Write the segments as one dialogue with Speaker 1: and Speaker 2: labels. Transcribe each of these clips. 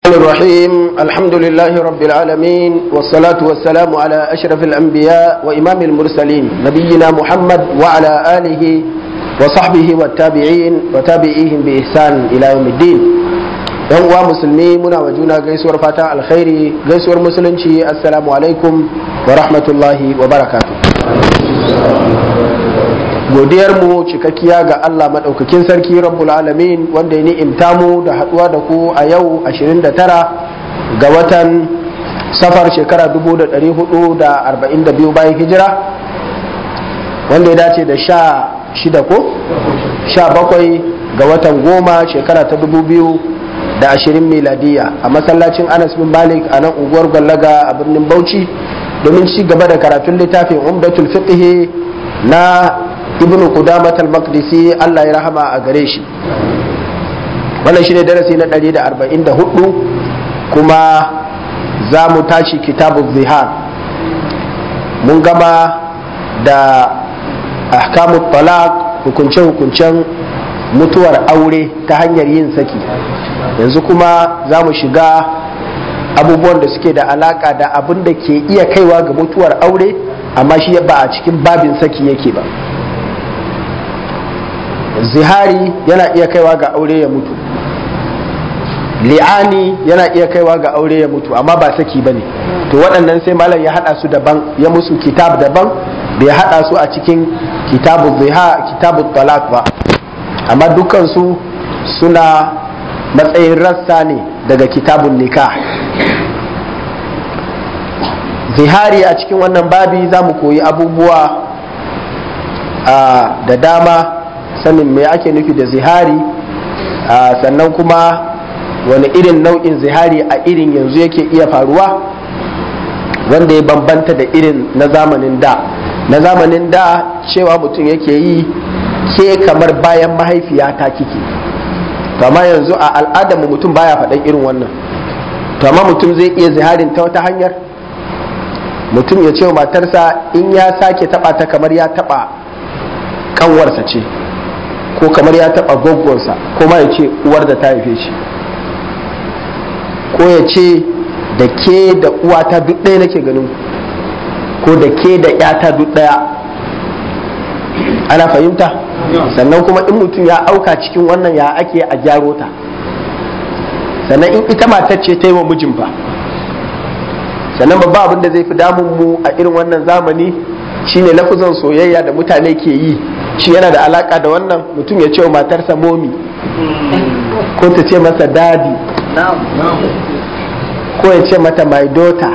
Speaker 1: الرحيم الحمد لله رب العالمين والصلاة والسلام على أشرف الأنبياء وإمام المرسلين نبينا محمد وعلى آله وصحبه والتابعين وتابعيهم بإحسان إلى يوم الدين yan uwa musulmi muna wa juna gaisuwar fata alkhairi gaisuwar musulunci assalamu alaikum wa rahmatullahi wa barakatu godiyar mu cikakkiya ga Allah madaukakin sarki rabbul alamin wanda ya ni'imta mu da haduwa da ku a yau 29 ga watan safar shekara 1442 bayan hijira wanda ya dace da sha shida ko sha bakwai ga watan goma shekara ta dubu biyu da ashirin miladiya a masallacin anas bin malik a nan unguwar gwallaga a birnin bauchi domin ci gaba da karatun littafin umdatul fiqh na ibn qudamat al-maqdisi Allah ya rahama a gare shi wannan shine darasi na 144 kuma za mu tashi kitabu zihar mun gama da ahkamut talaq hukunce-hukuncen mutuwar aure ta hanyar yin saki yanzu kuma za mu shiga abubuwan da suke da alaka da abin da ke iya kaiwa ga mutuwar aure amma shi ba a cikin babin saki yake ba zihari yana iya kaiwa ga aure ya mutu li'ani yana iya kaiwa ga aure ya mutu amma ba saki ba ne to waɗannan sai malam ya haɗa su daban ya musu kitab daban bai haɗa su a cikin kitabu ziha kitabu talak ba amma dukansu suna matsayin rassa ne daga kitabun nikah zihari a cikin wannan babi za mu koyi abubuwa da dama sanin me ake nufi da zihari sannan kuma wani irin nau'in zihari a irin yanzu yake iya faruwa wanda ya bambanta da irin na zamanin da na zamanin da cewa mutum yake yi ke kamar bayan mahaifiyata kike to amma yanzu a al'adar mu mutum baya faɗan irin wannan to amma mutum zai iya ziharin ta wata hanyar mutum ya ce wa matarsa in ya sake taba ta kamar ya taba kanwarsa ce ko kamar ya taba goggonsa ko ma ya ce uwar da ta haife shi ko ya ce da ke da uwata duk ɗaya nake ganin ko da ke da yata duk ɗaya ana fahimta sannan kuma in mutum ya auka cikin wannan ya ake a gyaro ta sannan in ita matar ce ta yi wa mijin fa sannan babba abin da zai fi damun mu a irin wannan zamani shine lafuzan soyayya da mutane ke yi shi yana da alaka da wannan mutum ya ce wa matarsa momi ko ta ce masa dadi ko ya ce mata my daughter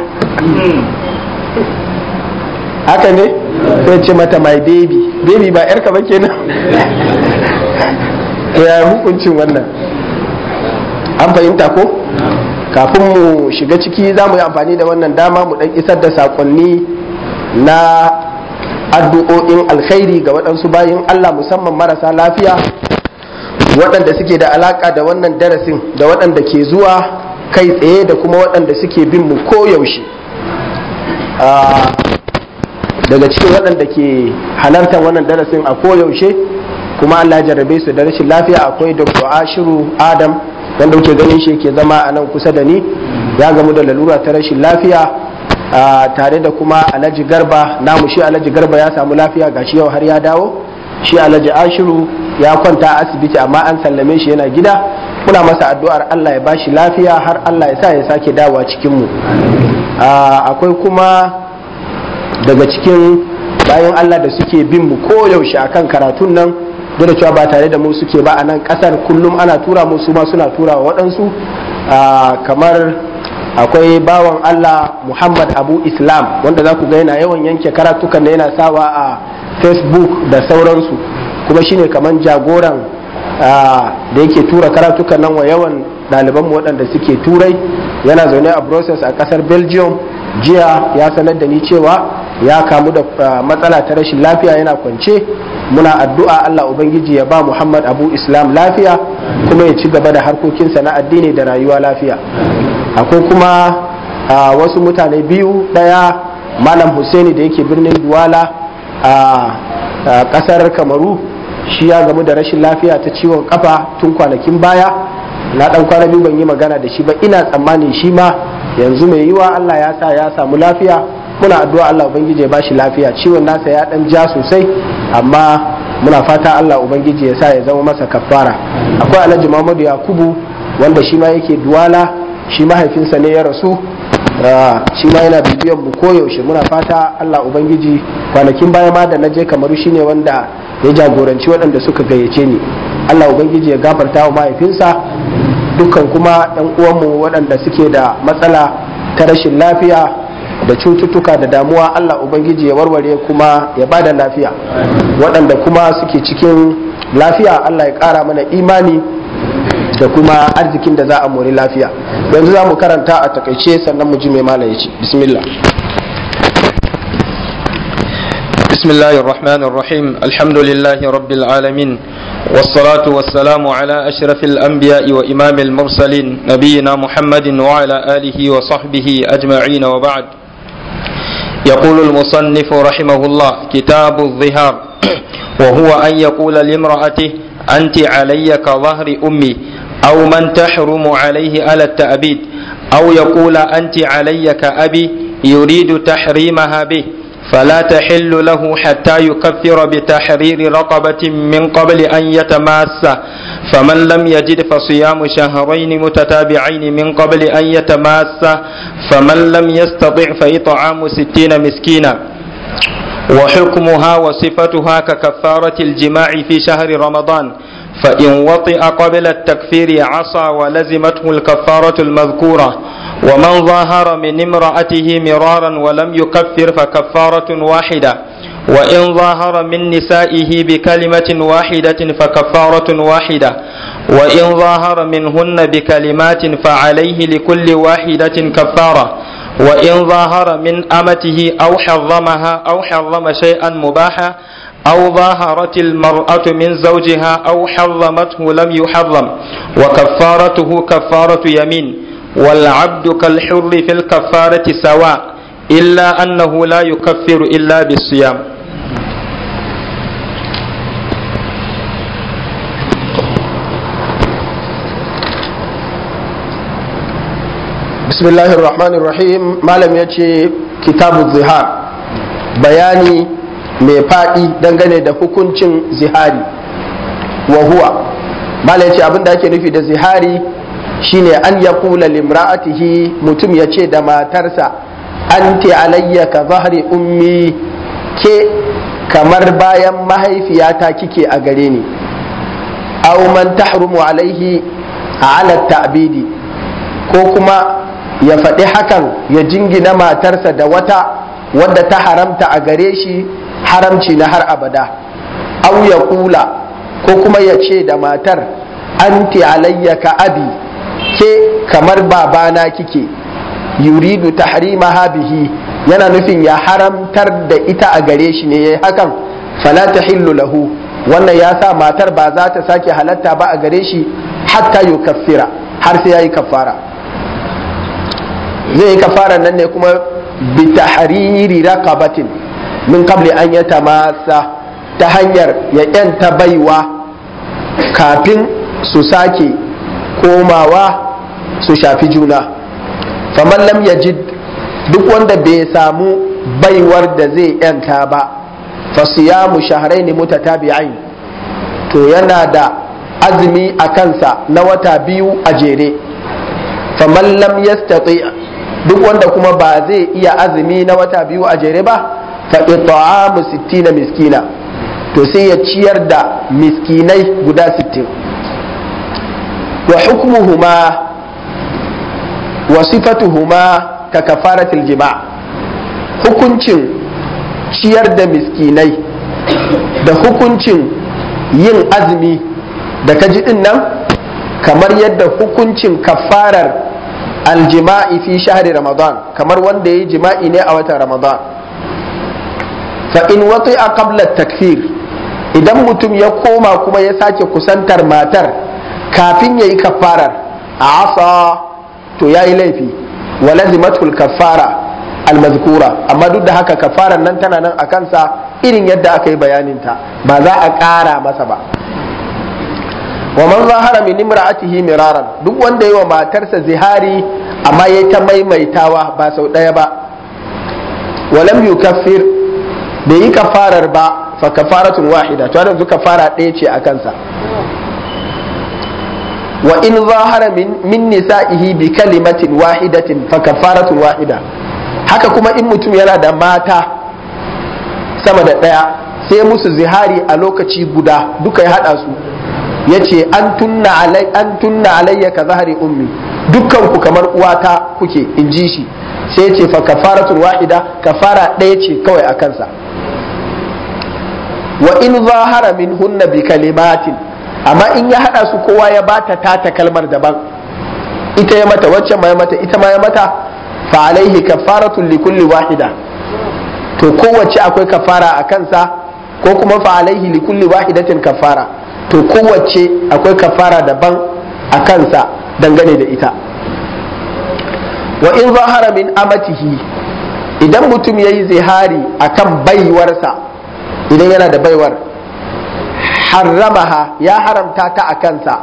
Speaker 1: haka ne ko ya ce mata my baby baby ba yarka ba kenan to ya hukuncin wannan an fahimta ko kafin mu shiga ciki za mu yi amfani da wannan dama mu dan isar da sakonni na addu'o'in alkhairi ga waɗansu bayin Allah musamman marasa lafiya waɗanda suke da alaka da wannan darasin da waɗanda ke zuwa kai tsaye da kuma waɗanda suke bin mu koyaushe daga cikin waɗanda ke halartar wannan darasin a koyaushe kuma Allah ya jarrabe su da rashin lafiya akwai Dr. Ashiru Adam wanda kuke ganin shi ke zama a nan kusa da ni ya gamu da lalura ta rashin lafiya tare da kuma Alhaji Garba namu shi Alhaji Garba ya samu lafiya gashi yau har ya dawo shi Alhaji Ashiru ya kwanta asibiti amma an sallame shi yana gida muna masa addu'ar Allah ya bashi lafiya har Allah ya sa ya sake dawowa cikin mu akwai kuma daga cikin bayan Allah da suke bin mu koyaushe akan karatun nan duk da cewa ba tare da mu suke ba a nan kasar kullum ana tura mu su ma suna tura wa waɗansu kamar akwai bawan Allah Muhammad Abu Islam wanda za ku ga yana yawan yanke karatukan da yana sawa a Facebook da sauransu kuma shine kamar jagoran da yake tura karatukan nan wa yawan ɗalibanmu waɗanda suke turai yana zaune a Brussels a ƙasar Belgium jiya ya sanar da ni cewa ya kamu da matsala ta rashin lafiya yana kwance muna addu'a Allah Ubangiji ya ba Muhammad Abu Islam lafiya kuma ya ci gaba da harkokinsa na addini da rayuwa lafiya akwai kuma wasu mutane biyu ɗaya Malam Hussaini da yake birnin Duwala a ƙasar Kamaru shi ya gamu da rashin lafiya ta ciwon kafa tun kwanakin baya na dan kwana biyu ban yi magana da shi ba ina tsammani shi ma yanzu mai yiwa Allah ya sa ya samu lafiya muna addu'a Allah ubangiji ya bashi lafiya ciwon nasa ya dan ja sosai amma muna fata Allah ubangiji ya sa ya zama masa kafara akwai Alhaji Muhammadu Yakubu wanda shi ma yake duwala shi mahaifinsa ne ya rasu shi ma yana bibiyan mu koyaushe muna fata Allah ubangiji kwanakin baya ma da na je kamaru shine wanda ya jagoranci waɗanda suka gayyace ni Allah ubangiji ya gafarta wa mahaifinsa dukkan kuma ɗan uwanmu waɗanda suke da matsala ta rashin lafiya da cututtuka da damuwa Allah ubangiji ya warware kuma ya bada lafiya waɗanda kuma suke cikin lafiya Allah ya ƙara mana imani da kuma arzikin da za a mori lafiya yanzu za mu karanta a takaice sannan mu ji mai mala ya ce bismillah
Speaker 2: بسم الله الرحمن الرحيم الحمد لله رب العالمين والصلاة والسلام على أشرف الأنبياء وإمام المرسلين نبينا محمد وعلى آله وصحبه أجمعين وبعد يقول المصنف رحمه الله كتاب الظهار وهو أن يقول لامرأته أنت علي كظهر أمي أو من تحرم عليه على التأبيد أو يقول أنت علي كأبي يريد تحريمها به فلا تحل له حتى يكفر بتحرير رقبة من قبل أن يتماس فمن لم يجد فصيام شهرين متتابعين من قبل أن يتماس فمن لم يستطع فإطعام ستين مسكينا وحكمها وصفتها ككفارة الجماع في شهر رمضان فإن وطئ قبل التكفير عصى ولزمته الكفارة المذكورة ومن ظاهر من امرأته مرارا ولم يكفر فكفارة واحدة وإن ظاهر من نسائه بكلمة واحدة فكفارة واحدة وإن ظاهر منهن بكلمات فعليه لكل واحدة كفارة وإن ظاهر من أمته أو حرمها أو حرم شيئا مباحا أو ظاهرت المرأة من زوجها أو حرمته لم يحرم وكفارته كفارة يمين والعبد كالحر في الكفارة سواء إلا أنه لا يكفر إلا بالصيام
Speaker 1: بسم الله الرحمن الرحيم malam ya ce kitabu zihar bayani mai faɗi dangane da hukuncin zihari wa huwa malam ya ce abinda ake nufi da zihari shine an ya kula limra'atihi mutum ya ce da matarsa anti alayya ka zahari ummi ke kamar bayan mahaifiyata kike a gare ni aw man tahrumu alaihi ala ta'bidi ko kuma ya faɗi hakan ya jingina matarsa da wata wadda ta haramta a gare shi haramci na har abada au ya kula ko kuma ya ce da matar anti alayya ka abi ke kamar babana kike yuridu tahrimaha bihi yana nufin ya haramtar da ita a gare shi ne yayi hakan fala tahillu lahu wannan ya sa matar ba za ta sake halatta ba a gare shi hatta yukaffira har sai yayi kafara zai yi kafara nan ne kuma bi tahriri raqabatin min qabli an yatamassa ta hanyar ya yanta baiwa kafin su sake komawa su shafi juna faman lam yajid duk wanda bai samu baiwar da zai yanta ba fa siyamu shahrayn mutatabi'ain to yana da azumi a kansa na wata biyu a jere faman lam yastati duk wanda kuma ba zai iya azumi na wata biyu a jere ba fa it'amu 60 miskina to sai ya ciyar da miskinai guda 60 wa hukmuhuma wa sifatuhuma ka kafaratil jima' hukuncin ciyar da miskinai da hukuncin yin azumi da kaji din nan kamar yadda hukuncin kafarar aljima'i fi shahri ramadan kamar wanda ya yi jima'i ne a watan ramadan fa in wati a qabla takfir idan mutum ya koma kuma ya sake kusantar matar kafin ya yi kafarar a asa to ya yi laifi wa lazimatul kafara almazkura amma duk da haka kafarar nan tana nan a kansa irin yadda aka yi bayaninta ba za a ƙara masa ba wa man zahara min imra'atihi miraran duk wanda yi wa matarsa zihari amma yayi ta maimaitawa ba sau daya ba walam yukaffir bai yi kafarar ba fa kafaratun wahida to yanzu kafara ɗaya ce a kansa wa in zahara min nisa'ihi bi kalimatin wahidatin fa kafaratun wahida haka kuma in mutum yana da mata sama da ɗaya sai musu zihari a lokaci guda duka ya haɗa su ya ce an tunna alayya ka zahari ummi dukkan ku kamar uwata kuke in ji shi sai ce fa kafaratun wahida kafara ɗaya ce kawai a kansa wa in zahara min hunna bi kalimatin amma in ya hada su kowa ya bata tata kalmar daban ita ya mata wacce ma ya mata ita ma ya mata fa alaihi kafaratun li kulli wahida to kowace akwai kafara a kansa ko kuma fa alaihi li kulli wahidatin kafara to kowace akwai kafara daban a kansa dangane da ita wa in zahara min amatihi idan mutum ya yi zihari akan baiwarsa idan yana da baiwar harramaha ya haramta ta a kansa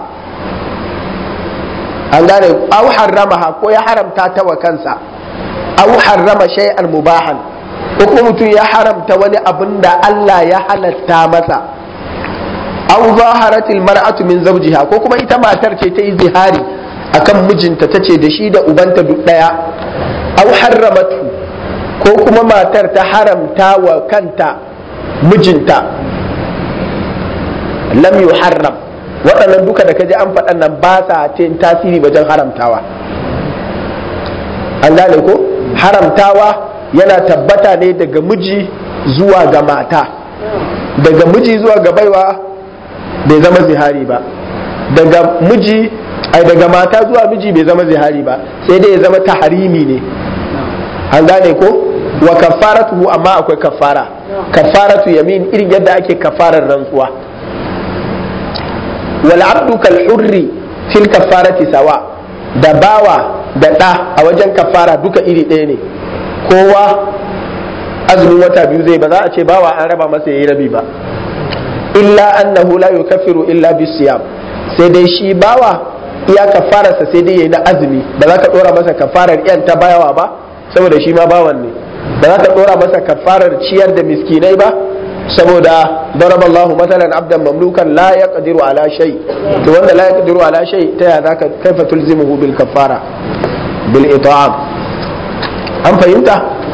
Speaker 1: an gane au harramaha ko ya haramta ta wa kansa au harrama shay'an mubahan ko kuma mutum ya haramta wani abin da Allah ya halatta masa au zaharatil mar'atu min zawjiha ko kuma ita matar ce ta yi zihari akan mijinta ta ce da shi da ubanta duk daya au harramatu ko kuma matar ta haramta wa kanta mijinta lam yuharram waɗannan duka da kaji an faɗan nan ba sa ce tasiri wajen haramtawa an gane ko haramtawa yana tabbata ne daga miji zuwa ga mata daga miji zuwa ga baiwa bai zama zihari ba daga miji ai daga mata zuwa miji bai zama zihari ba sai dai ya zama taharimi ne an gane ko wa kafaratuhu amma akwai kafara kafaratu yamin irin yadda ake kafarar rantsuwa wal abdu kal hurri fil kafarati sawa da bawa da ɗa a wajen kafara duka iri ɗaya ne kowa azumin wata biyu zai ba za a ce bawa an raba masa yayi rabi ba illa annahu la yukaffiru illa bisiyam sai dai shi bawa iya kafararsa sai dai yayi na azumi ba za ka dora masa kafarar yan ta bayawa ba saboda shi ma bawan ne ba za ka dora masa kafarar ciyar da miskinai ba saboda daraba Allahu matalan abdan mamlukan la yaqdiru ala shay to wanda la yaqdiru ala shay ta ya zaka kaifa tulzimuhu bil kafara bil it'am an fahimta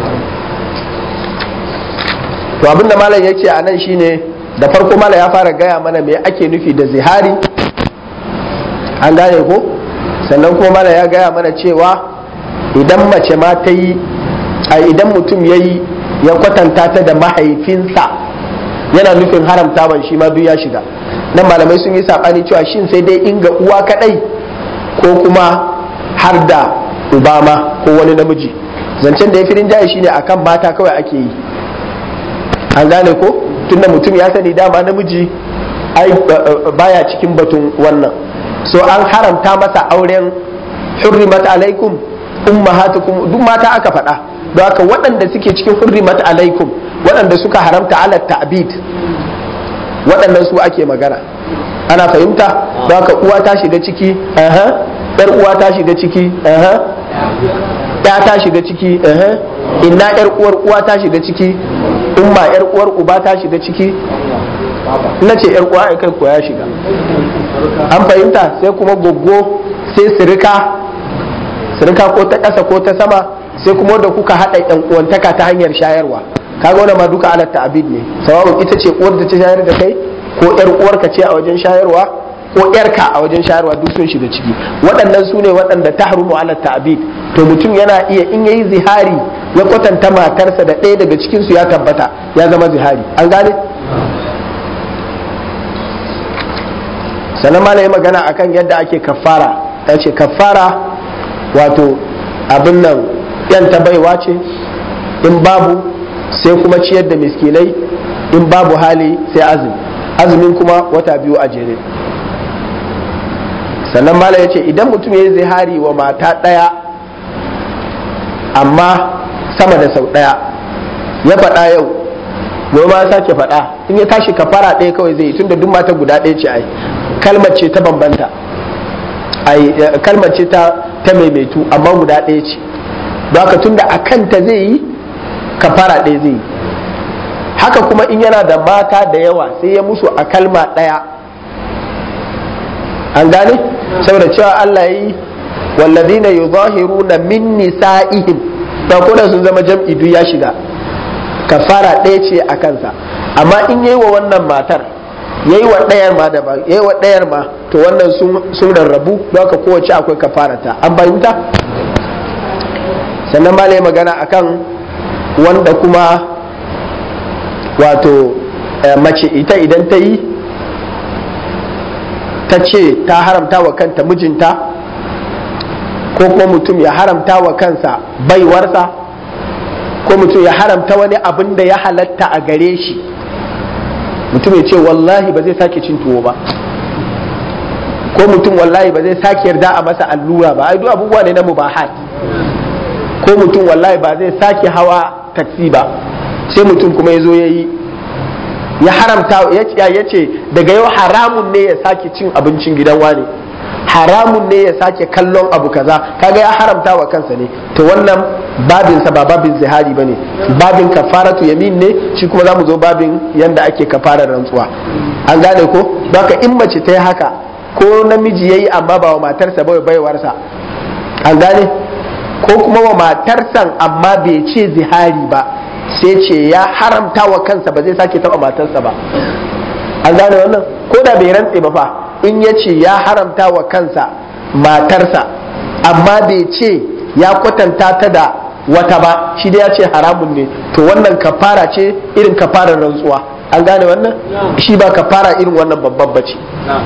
Speaker 1: to abinda malam yace a nan shine da farko malam ya fara gaya mana me ake nufi da zihari an gane ko sannan kuma malam ya gaya mana cewa idan mace ma ta yi a idan mutum ya yi ya kwatanta ta da mahaifinsa yana nufin haramtawan shi ma duk ya shiga nan malamai sun yi saɓani cewa shin sai dai inga uwa kaɗai ko kuma har da ubama ko wani namiji zancen da ya fi rinjaye shine akan mata kawai ake yi an gane ko tunda mutum ya sani dama namiji ai baya cikin batun wannan so an haramta masa auren hurrimat alaikum ummahatukum duk mata aka faɗa don haka waɗanda suke cikin hurrimat alaikum waɗanda suka haramta ala ta'bid waɗannan su ake magana ana fahimta don haka uwa ta shiga ciki yar uwa ta shiga ciki ya ta shiga ciki inna yar uwar uwa ta shiga ciki umma yar uwar uba ta shiga ciki na ce yar uwa kai ko ya shiga an fahimta sai kuma goggo sai sirika sirika ko ta ƙasa ko ta sama sai kuma da kuka haɗa yan uwantaka ta hanyar shayarwa kaga wannan ma duka ala ta'abid ne sawa'un ita ce uwar da ta shayar da kai ko yar uwarka ce a wajen shayarwa ko yarka a wajen shayarwa duk sun shiga ciki waɗannan su ne waɗanda ta harumu ala ta'abid to mutum yana iya in yayi zihari ya kwatanta matarsa da ɗaya daga cikin su ya tabbata ya zama zihari an gane sannan ma yi magana akan yadda ake kafara ya ce kafara wato abin nan yan ta baiwa ce in babu sai kuma ciyar da miskinai in babu hali sai azumi azumin kuma wata biyu a jere sannan mala ya ce idan mutum ya yi zihari wa mata ɗaya amma sama da sau ɗaya ya faɗa yau gobe ma sake faɗa in ya tashi kafara ɗaya kawai zai yi tunda duk mata guda ɗaya ce ai kalmar ce ta bambanta kalmar ce ta maimaitu amma guda ɗaya ce don haka tunda a kanta zai yi kafara ɗaya zai yi haka kuma in yana da mata da yawa sai ya musu a kalma ɗaya an gane saboda cewa Allah yi wallazina yuzahiruna min nisa'ihim ba ko da sun zama jam'i duk ya shiga kafara ɗaya ce a kansa amma in yayi wa wannan matar yayi wa ɗayar ma da ba yayi wa ɗayar ma to wannan sun rarrabu don haka kowace akwai kafarata an fahimta sannan ma magana akan wanda kuma wato mace ita idan ta yi ta ce ta haramta wa kanta mijinta ko kuma mutum ya haramta wa kansa baiwarsa ko mutum ya haramta wani abin da ya halatta a gare shi mutum ya ce wallahi ba zai sake cin tuwo ba ko mutum wallahi ba zai sake yarda a masa allura ba ai duk abubuwa ne na mubahat ko mutum wallahi ba zai sake hawa taksi ba sai mutum kuma ya zo ya yi ya haramta ya ce daga yau haramun ne ya sake cin abincin gidan wani haramun ne ya sake kallon abu kaza kaga ya haramta wa kansa ne to wannan babinsa ba babin zihari ba ne babin kafaratu yamin ne shi kuma za mu zo babin yanda ake kafarar rantsuwa an gane ko baka in mace ta yi haka ko namiji ya yi amma ba wa matarsa ba baiwarsa an gane ko kuma wa matarsan amma bai ce zihari ba sai ce ya haramta wa kansa ba zai sake taba matarsa ba an gane wannan ko da bai rantse ba fa in ya ce ya haramta wa kansa matarsa amma bai ce ya kwatanta ta da wata ba shi da ya ce haramun ne to wannan kafara ce irin kafarar rantsuwa an gane wannan shi ba kafara irin wannan babban bace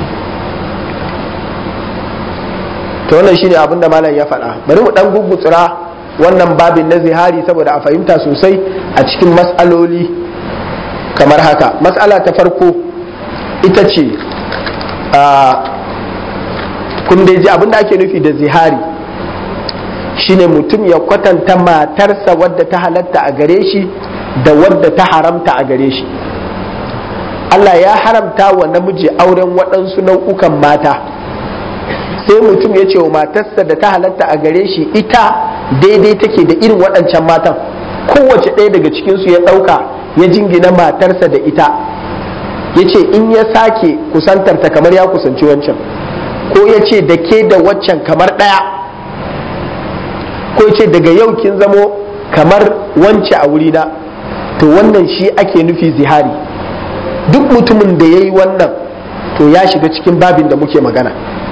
Speaker 1: to wannan shine abin da malam ya faɗa bari mu dan gugutsura wannan babin na zihari saboda a fahimta sosai a cikin matsaloli kamar haka matsala ta farko ita ce kun dai ji abin da ake nufi da zihari shine mutum ya kwatanta matarsa wadda ta halatta a gare shi da wadda ta haramta a gare shi Allah ya haramta wa namiji auren waɗansu nau'ukan mata sai mutum ya ce wa matarsa da ta halatta a gare shi ita daidai take da irin waɗancan matan kowace ɗaya daga cikinsu ya ɗauka ya jingina matarsa da ita ya ce in ya sake kusantarta kamar ya kusanci wancan ko ya ce da ke da waccan kamar ɗaya ko ya ce daga yau kin zamo kamar wance a wurina to wannan shi ake nufi zihari duk mutumin da ya yi wannan to ya shiga cikin babin da muke magana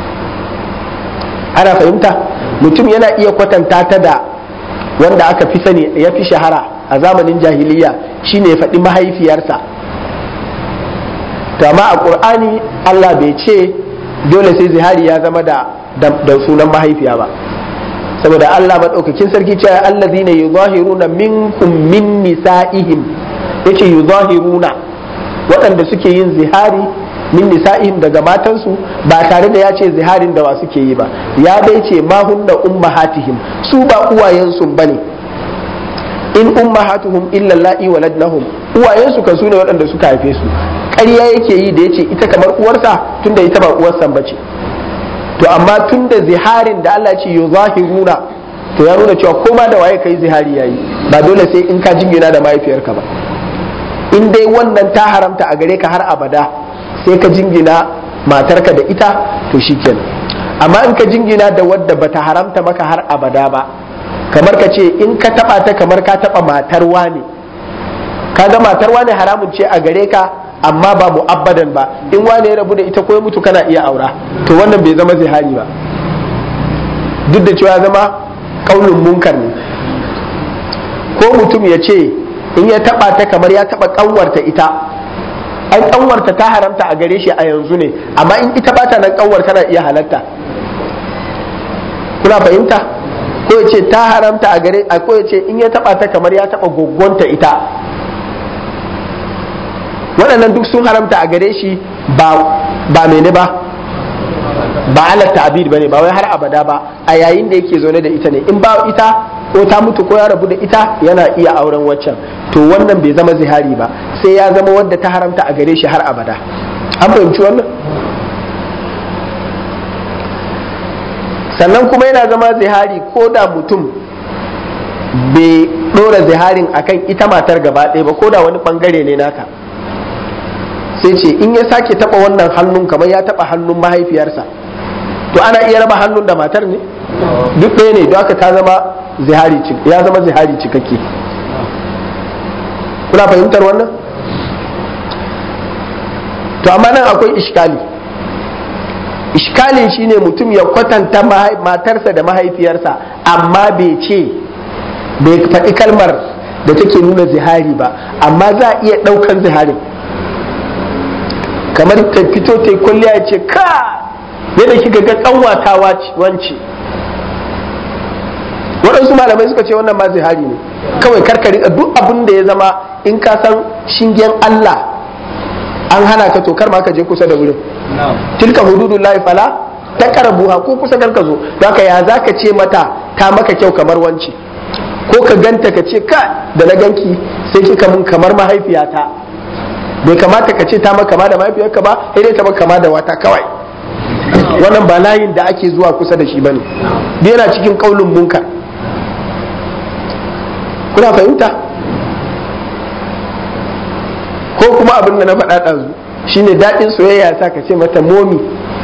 Speaker 1: ana fahimta mutum yana iya kwatanta ta da wanda aka fi sani ya fi shahara a zamanin jahiliya shine ya faɗi mahaifiyarsa to amma a ƙur'ani Allah bai ce dole sai zihari ya zama da da sunan mahaifiya ba saboda Allah maɗaukakin sarki cewa allazina yuzahiruna minkum min nisa'ihim yace yuzahiruna waɗanda suke yin zihari min nisa'ihim daga matansu ba tare da ya ce ziharin da wa suke yi ba ya dai ce ma hunna ummahatihim su ba uwayensu bane in ummahatuhum illa la'i waladnahum uwayensu kan su ne waɗanda suka haife su ƙarya yake yi da yace ita kamar uwarsa tunda ita ba uwarsa bace to amma tunda ziharin da Allah ce yuzahiruna to ya nuna cewa koma da waye kai zihari yayi ba dole sai in ka jingina da mahaifiyarka ba in dai wannan ta haramta a gare ka har abada sai ka jingina matarka da ita to shikenan amma in ka jingina da wadda bata haramta maka har abada ba kamar ka ce in ka taba ta kamar ka taba matar wane kaga matar wane haramun ce a gare ka amma ba mu'abbadan ba in wane ya rabu da ita ko ya mutu kana iya aura to wannan bai zama zihari ba duk da cewa zama kaulin munkar ne ko mutum ya ce in ya taba ta kamar ya taba kanwarta ita an kanwarta ta haramta a gare shi a yanzu ne amma in ita ba ta nan kanwar kana iya halatta kuna fahimta ko ya ce ta haramta a gare ko ya ce in ya taba ta kamar ya taba goggonta ita waɗannan duk sun haramta a gare shi ba ba mene ba ba ala ta'bid bane ba wai har abada ba a yayin da yake zaune da ita ne in ba ita ko ta mutu ko ya rabu da ita yana iya auren waccan to wannan bai zama zihari ba sai ya zama wadda ta haramta a gare shi har abada an fahimci wannan sannan kuma yana zama zihari ko da mutum bai ɗora ziharin akan ita matar gaba ɗaya ba ko da wani ɓangare ne naka sai ce in ya sake taɓa wannan hannun kamar ya taɓa hannun mahaifiyarsa to ana iya raba hannun da matar ne duk ɗaya ne don haka ta zama zihari ya zama zihari cikakke kuna fahimtar wannan to amma nan akwai iskali iskalin shine mutum ya kwatanta matarsa da mahaifiyarsa amma bai ce bai faɗi kalmar da take nuna zihari ba amma za a iya ɗaukan ziharin kamar ta fito ta yi kwalliya ya ce ka yadda kika ga kanwata wance waɗansu malamai suka ce wannan ma zihari ne kawai karkari duk abin da ya zama in ka san shingen Allah an hana ka to kar ma ka je kusa da wurin tilka hududun lahi fala ta karabuha ko kusa kar ka zo don ka ya za ka ce mata ta maka kyau kamar wance ko ka ganta ka ce ka da na ganki sai kika mun kamar mahaifiyata bai kamata ka ce ta maka kama da mahaifiyarka ba sai dai ta maka kama da wata kawai wannan ba layin da ake zuwa kusa da shi bane duk yana cikin kaulin munkar kuna fahimta ko kuma abin da na faɗa ɗazu shine daɗin soyayya sa ka ce mata momi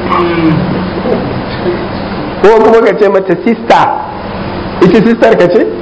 Speaker 1: ko kuma ka ce mata sista ita sistar ka ce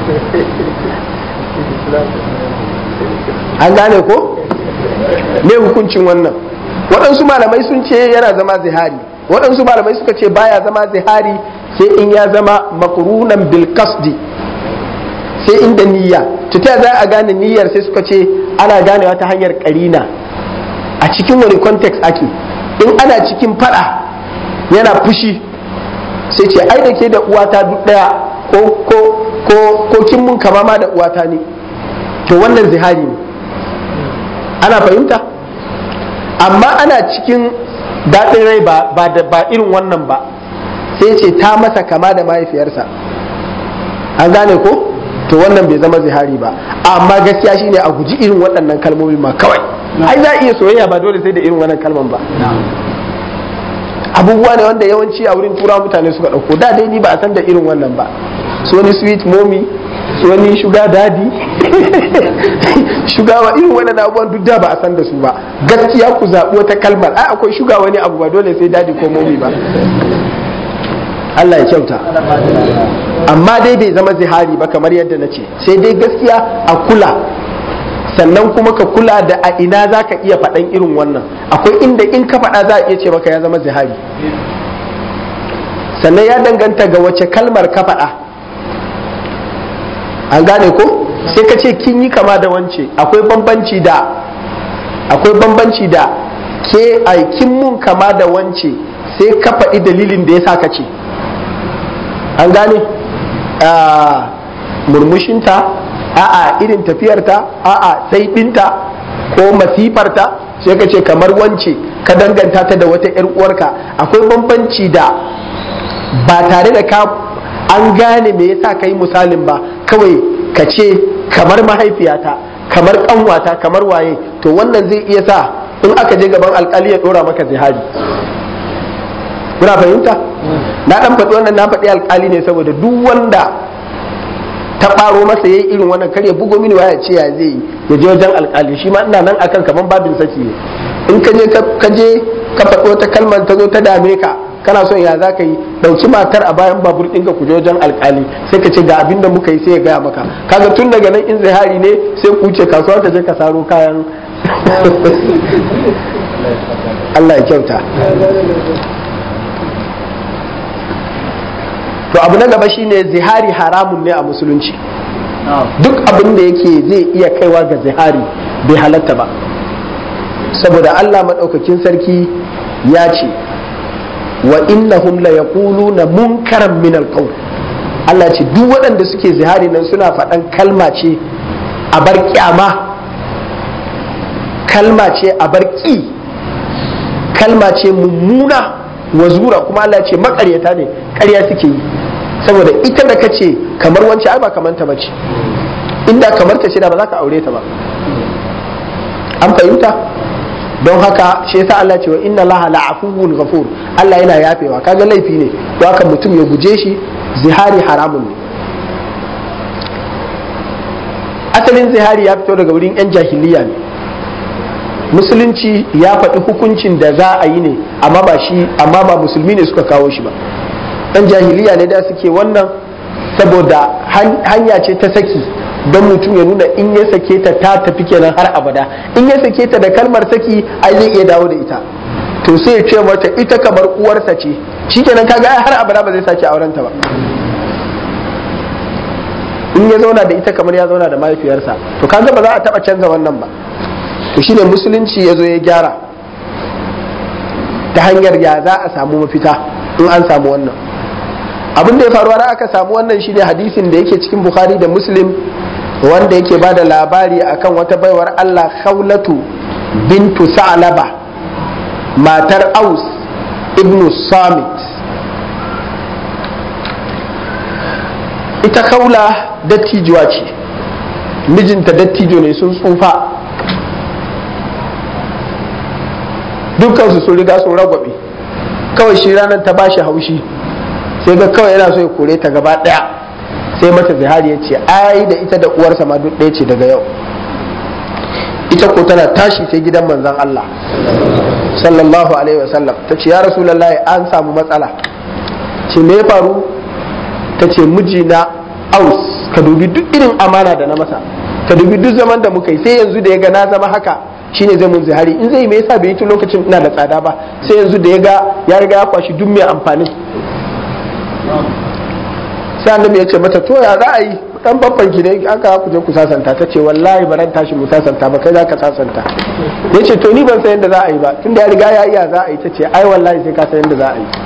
Speaker 1: an gane ko me hukuncin wannan waɗansu malamai sun ce yana zama zihari waɗansu malamai suka ce baya zama zihari sai in ya zama makrunan bil qasdi sai inda niyya to ta za a gane niyyar sai suka ce ana ganewa ta hanyar karina a cikin wani context ake in ana cikin fada yana fushi sai ce ai da ke da uwata duk daya ko ko ko ko kin mun kama ma da uwata ne to wannan zihari ne ana fahimta amma ana cikin daɗin rai ba ba irin wannan ba sai ce ta masa kama da mahaifiyarsa an gane ko to wannan bai zama zihari ba amma gaskiya shine a guji irin waɗannan kalmomi ma kawai ai za a iya soyayya ba dole sai da irin wannan kalman ba abubuwa ne wanda yawanci a wurin tura mutane suka ɗauko da dai ni ba a san da irin wannan ba so ni sweet mommy so ni sugar daddy shuga wa irin waɗannan abubuwan duk da ba a san da su ba gaskiya ku zaɓi wata kalmar ai akwai shuga wani abu ba dole sai daddy ko mommy ba Allah ya kyauta amma dai bai zama zihari ba kamar yadda na ce sai dai gaskiya a kula sannan kuma ka kula da a ina za ka iya faɗan irin wannan akwai inda in ka faɗa za a iya ce maka ya zama zihari sannan ya danganta ga wace kalmar ka faɗa an gane ko sai ka ce kin yi kama da wance akwai bambanci da akwai bambanci da ke aikin mun kama da wance sai ka faɗi dalilin da ya sa ka ce an gane murmushinta a'a irin tafiyarta a'a saiɓinta ko masifarta sai ka ce kamar wance ka danganta ta da wata 'yar uwarka akwai bambanci da ba tare da ka an gane me yasa ka yi misalin ba kawai ka ce kamar mahaifiyata kamar kanwata kamar waye to wannan zai iya sa in aka je gaban alkali ya dora maka zihari kuna fahimta na dan faɗi wannan na faɗi alkali ne saboda duk wanda ta ɓaro masa yayi irin wannan kar ya bugo mini waya ce ya zai yi ya je wajen alkali shi ma ina nan akan kaman babin saki ne in ka je ka je ka faɗi wata kalmar ta zo ta dame ka kana son ya za ka yi ɗauki matar a bayan babur ɗinka ku je wajen alkali sai ka ce ga abin da muka yi sai ya gaya maka kaga tun daga nan in zihari ne sai ku wuce kasuwa ka je ka saro kayan Allah ya kyauta to abu na gaba shine zihari haramun ne a musulunci duk abin da yake zai iya kaiwa ga zihari bai halatta ba saboda Allah maɗaukakin sarki ya ce wa innahum la yaquluna munkaran min alqawl Allah ce duk waɗanda suke zihari nan suna faɗan kalma ce a bar kyama kalma ce a bar ƙi kalma ce mummuna wa zura kuma Allah ce makaryata ne ƙarya suke yi saboda ita da kace kamar wancan ai ba kamar ta bace inda kamar ta ce da ba za ka aure ta ba an fahimta don haka shi yasa Allah ce wa inna Allah la'afuwun ghafur Allah yana yafewa kaga laifi ne don haka mutum ya guje shi zihari haramun ne asalin zihari ya fito daga wurin yan jahiliya ne musulunci ya faɗi hukuncin da za a yi ne amma ba shi amma ba musulmi ne suka kawo shi ba yan jahiliya ne da suke wannan saboda hanya ce ta saki don mutum ya nuna in ya sake ta ta tafi kenan har abada in ya sake ta da kalmar saki ai zai iya dawo da ita to sai ya ce mata ita kamar uwarsa ce shikenan kaga ai har abada ba zai sake auren ta ba in ya zauna da ita kamar ya zauna da mahaifiyarsa to kaga ba za a taba canza wannan ba to shine musulunci ya zo ya gyara ta hanyar ya za a samu mafita in an samu wannan abin da ya faru har aka samu wannan shine hadisin da yake cikin bukhari da muslim wanda yake ba da labari akan wata baiwar allah khawlatu bintu sa'laba matar aus ibnu samit ita kaula dattijuwa ce mijinta dattijo ne sun tsufa dukkansu sun riga sun ragwabe kawai shi ranar ta bashi haushi sai ga kawai yana so ya kore ta gaba daya sai mata zihari ya ce ai da ita da uwarsa ma duk ɗaya ce daga yau ita ko tana tashi sai gidan manzon Allah sallallahu alaihi wasallam ta ce ya rasulullahi an samu matsala ce me ya faru ta ce mijina aus ka dubi duk irin amana da na masa ka dubi duk zaman da muka yi sai yanzu da ya ga na zama haka shine zai mun zihari in zai me yasa bai yi tun lokacin ina da tsada ba sai yanzu da ya ga ya riga ya kwashi duk mai amfanin sai annabi ya ce mata to ya za a yi dan babban ki ne aka ku je ku sasanta ta ce wallahi ba ran tashi mu sasanta ba kai za ka sasanta ya ce to ni ban san yadda za a yi ba tunda ya riga ya iya za a yi ta ce ai wallahi sai ka san yadda za a yi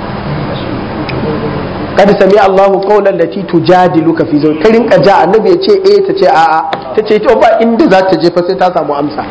Speaker 1: kad sami Allahu qawlan lati tujadiluka fi zawj karin ka ja annabi ya ce eh ta ce a'a ta ce to ba inda za ta je fa sai ta samu amsa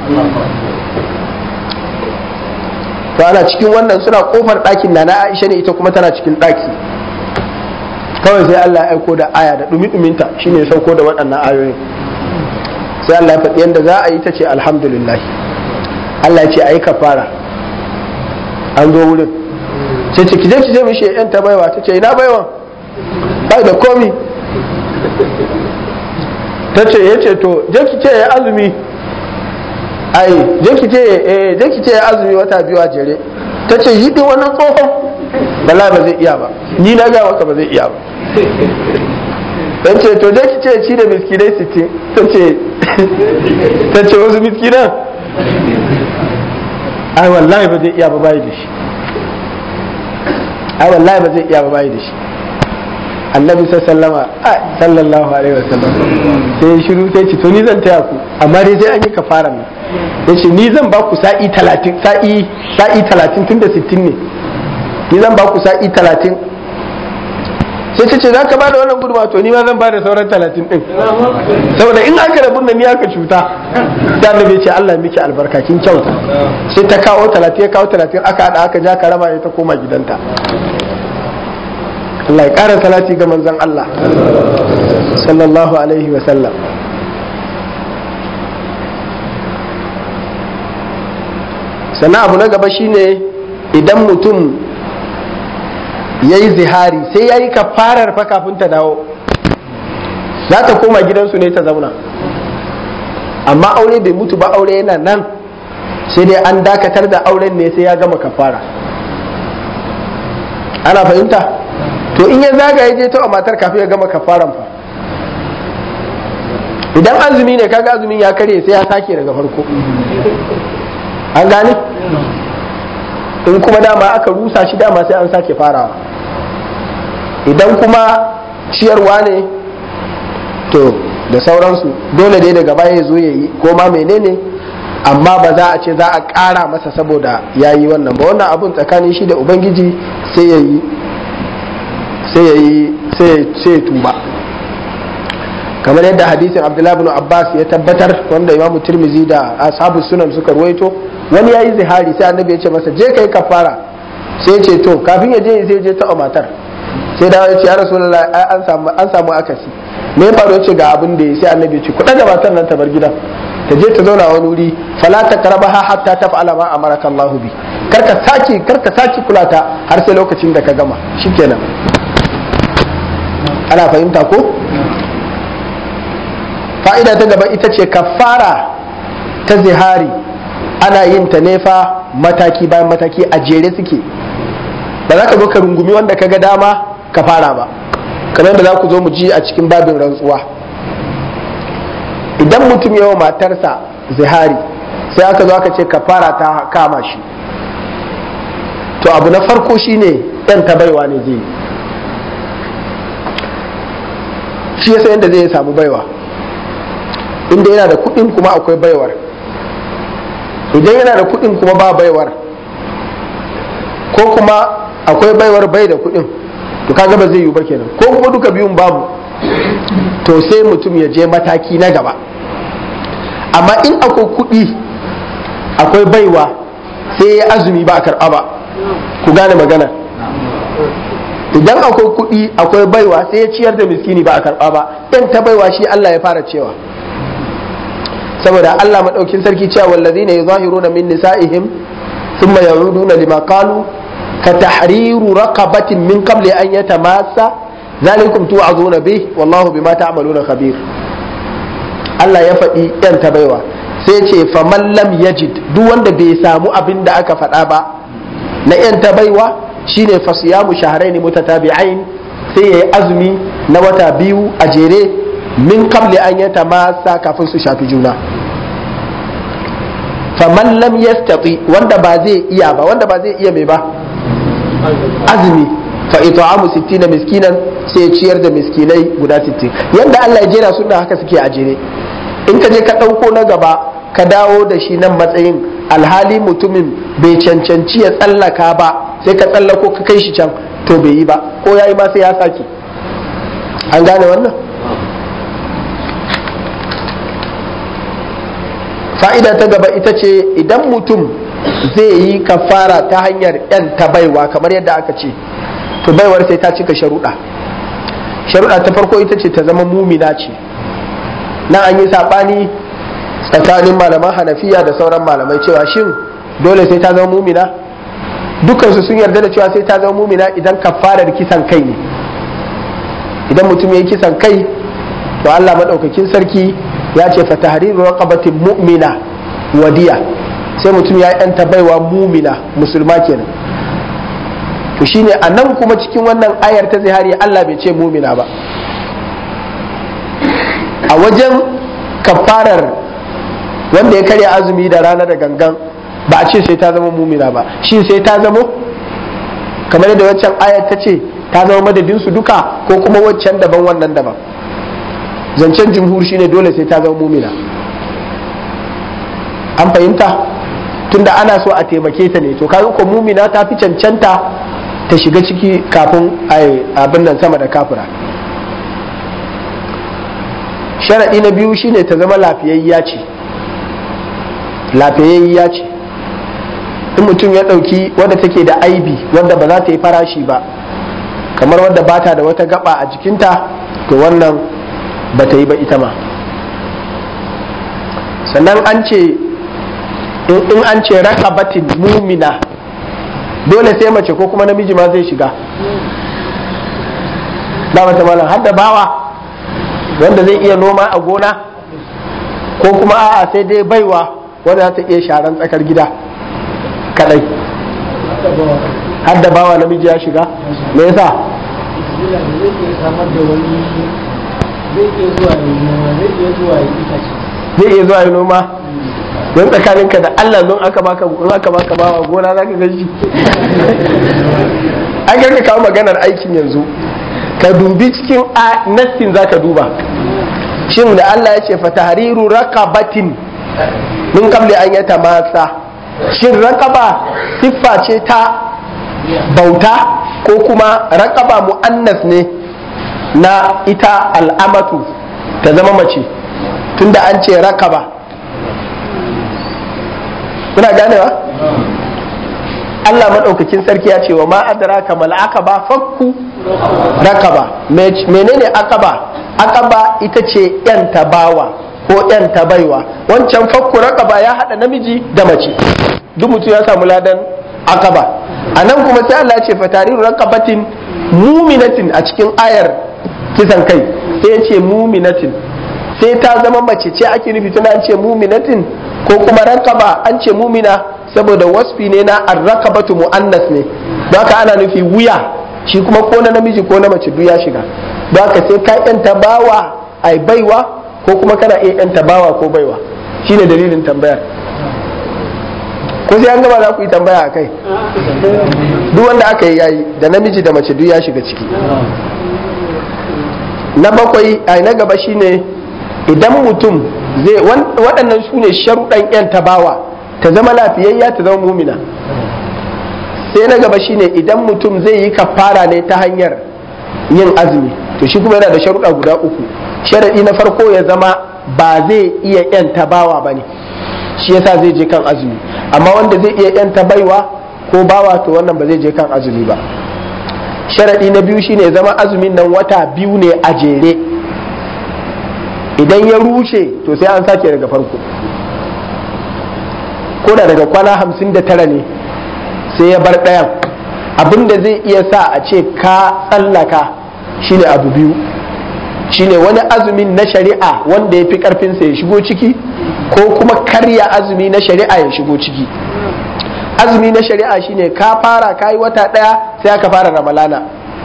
Speaker 1: to ana cikin wannan suna kofar ɗakin na na Aisha ne ita kuma tana cikin ɗaki kawai sai Allah ya aiko da aya da dumi-duminta shine ya sauko da waɗannan ayoyin sai Allah ya faɗi yadda za a yi ta ce alhamdulillah Allah ya ce ayi kafara an zo wurin ce ce kije kije mishi yan ta baiwa ta ce ina baiwa bai da komi ta ce ya ce to je ki ce ya azumi ai je ki ce eh je ki ce ya azumi wata biyu a jere ta ce yi din wannan tsohon bala ba zai iya ba ni na ga maka ba zai iya ba dan ce to je ki ce ci da miskinai sittin ta ce ta ce wasu miskinan ai wallahi ba zai iya ba bai da shi ai wallahi ba zai iya ba bai da shi annabi sallama sallallahu alaihi wasallam sai shiru sai ce to ni zan taya ku amma dai sai an yi kafara ne yace ni zan ba ku sa'i 30 sa'i sa'i 30 tunda 60 ne ni zan ba ku sa'i 30 sai ce ce za ka ba da wannan gudunma to ni ma zan ba da sauran 30 din saboda in aka rabu da ni aka cuta sai annabi ce Allah miki albarka kin kyauta sai ta kawo 30 ya kawo 30 aka hada aka ja karama ya ta koma gidanta Allah ya ƙara salati ga manzon Allah sallallahu alaihi wa sallam sannan abu na gaba shine idan mutum ya yi zihari sai ya yi kafarar fa kafin ta dawo za ta koma gidansu ne ta zauna amma aure bai mutu ba aure yana nan sai dai an dakatar da auren ne sai ya gama kafara ana fahimta to in ya zaga ya je ta matar kafin ya gama kafaran fa idan azumi ne kaga azumin ya karye sai ya sake daga farko an gane in kuma dama aka rusa shi dama sai an sake farawa idan kuma ciyarwa ne to da sauransu dole dai daga baya ya zo ya yi ko ma menene amma ba za a ce za a ƙara masa saboda ya yi wannan ba wannan abun tsakanin shi da ubangiji sai ya yi sai ya yi sai ya tuba kamar yadda hadisin abdullahi bin abbas ya tabbatar wanda imamu tirmizi da ashabu sunan suka ruwaito wani ya yi zihari sai annabi ya ce masa je kai kafara sai ya ce to kafin ya je sai je ta matar sai da ya ce ya rasulullahi an samu an samu akasi me ya faru ce ga abin da ya sai annabi ya ce ku daga matar nan ta bar gidan ta je ta zauna wani wuri fala ta karbaha hatta taf'ala ma amaraka Allahu bi karka saki karka saki kula ta har sai lokacin da ka gama shikenan ana fahimta ko fa'ida ta gaba ita ce kafara ta zihari ana yin ta nefa mataki bayan mataki a jere suke ba za ka zo ka rungumi wanda ka ga dama ka fara ba kamar da za ku zo mu ji a cikin babin rantsuwa idan mutum yawa matarsa zihari sai aka zo aka ce kafara ta kama shi to abu na farko shine yan ta baiwa ne zai shi yasa yadda zai samu baiwa inda yana da kuɗin kuma akwai baiwar idan yana da kuɗin kuma ba baiwar ko kuma akwai baiwar bai da kuɗin to kaga ba zai yi ba kenan ko kuma duka biyun babu to sai mutum ya je mataki na gaba amma in akwai kuɗi akwai baiwa sai ya azumi ba a karɓa ba ku gane magana idan akwai kuɗi akwai baiwa sai ya ciyar da miskini ba a karɓa ba ɗan ta baiwa shi Allah ya fara cewa saboda Allah maɗaukin sarki cewa wallazi ne zahiruna min nisa'ihim thumma ya'uduna lima qalu ka tahriru raqabatin min qabli an yatamassa zalikum tu'azuna bih wallahu bima ta'maluna khabir Allah ya faɗi ɗan ta baiwa sai ce faman lam yajid duk wanda bai samu abin da aka faɗa ba na ‘yan ta baiwa shine fasiyamu shahraini mutatabi'ain sai ya yi azumi na wata biyu a jere min qabli an yata masa kafin su shafi juna faman lam yastati wanda ba zai iya ba wanda ba zai iya mai ba azumi fa it'amu 60 miskinan sai ya ciyar da miskinai guda 60 yanda Allah ya jera suna haka suke a jere in ka je ka ɗauko na gaba ka dawo da shi nan matsayin alhali mutumin bai cancanci ya tsallaka ba sai ka tsallako ka kai shi can to bai yi ba ko ya yi ma sai ya sake an gane wannan fa'ida ta gaba ita ce idan mutum zai yi kafara ta hanyar yan ta baiwa kamar yadda aka ce to baiwar sai ta cika sharuɗa sharuɗa ta farko ita ce ta zama mumina ce na an yi saɓani tsakanin malaman hanafiya da sauran malamai cewa shin dole sai ta zama mumina dukansu sun yarda da cewa sai ta zama mumina idan kafarar kisan kai ne idan mutum ya yi kisan kai to Allah maɗaukakin sarki ya ce fa tahriru raqabatin mu'mina wadiya sai mutum ya yanta baiwa mumina musulma kenan to shine a nan kuma cikin wannan ayar ta zihari Allah bai ce mumina ba a wajen kafarar wanda ya karya azumi da rana da gangan ba a ce sai ta zama mumina ba shi sai ta zama kamar yadda waccan ayar ta ce ta zama madadin su duka ko kuma waccan daban wannan daban zancen jumhur shine dole sai ta zama mumina an fahimta tunda ana so a taimake ta ne to kaga ko mumina ta fi cancanta ta shiga ciki kafin abin nan sama da kafira sharaɗi na biyu shine ta zama lafiyayya ce lafiyayya ce in mutum ya ɗauki wadda take da aibi wadda ba za ta yi farashi ba kamar wadda ba ta da wata gaba a jikinta to wannan ba ta yi ba ita ma sannan an ce in an ce rakabatin mumina dole sai mace ko kuma namiji ma zai shiga da mata malam har da bawa wanda zai iya noma a gona ko kuma a'a sai dai baiwa wanda za ta iya sharan tsakar gida kadai har da bawa namiji ya shiga me yasa zai iya zuwa yi noma don tsakaninka da Allah don aka baka in aka baka bawa gona za ka gaji an ka kawo maganar aikin yanzu ka dubi cikin nassin za ka duba shin da Allah ya ce fatahariru raqabatin min qabli an yata masa shin raqaba siffa ce ta bauta ko kuma raqaba mu'annas ne na ita al'amatu ta zama mace tunda an ce raqaba kuna ganewa Allah maɗaukakin sarki ya ce wa ma adraka mal aqaba fakku raqaba menene aqaba aqaba ita ce yan tabawa ko yan ta baiwa wancan fakku raqaba ya hada namiji da mace duk mutum ya samu ladan akaba a nan kuma sai Allah ya ce fatariru raqabatin muminatin a cikin ayar kisan kai sai ya ce muminatin sai ta zama mace ce ake nufi tana an ce muminatin ko kuma raqaba an ce mumina saboda wasfi ne na arraqabatu muannas ne don haka ana nufi wuya shi kuma ko na namiji ko na mace duk ya shiga don haka sai ka yanta bawa ai baiwa ko kuma kana iya yanta bawa ko baiwa shine dalilin tambayar ko sai an gama za ku yi tambaya a kai duk wanda aka yi yayi da namiji da mace duk ya shiga ciki na bakwai a na gaba shine idan mutum zai waɗannan su ne sharuɗan yan tabawa ta zama lafiyayya ta zama mumina sai na gaba shine idan mutum zai yi kafara ne ta hanyar yin azumi to shi kuma yana da sharuɗa guda uku sharaɗi na farko ya zama ba zai iya yan tabawa ba ne shi yasa zai je kan azumi amma wanda zai iya yanta baiwa ko bawa to wannan ba zai je kan azumi ba sharaɗi na biyu shine zama azumin nan wata biyu ne a jere idan ya rushe to sai an sake daga farko ko da daga kwana hamsin da tara ne sai ya bar ɗayan abin da zai iya sa a ce ka tsallaka shine abu biyu shine wani azumin na shari'a wanda ya fi karfinsa ya shigo ciki ko kuma karya azumi na shari'a ya shigo ciki azumi na shari'a shine ka fara kayi wata daya sai aka fara ramalana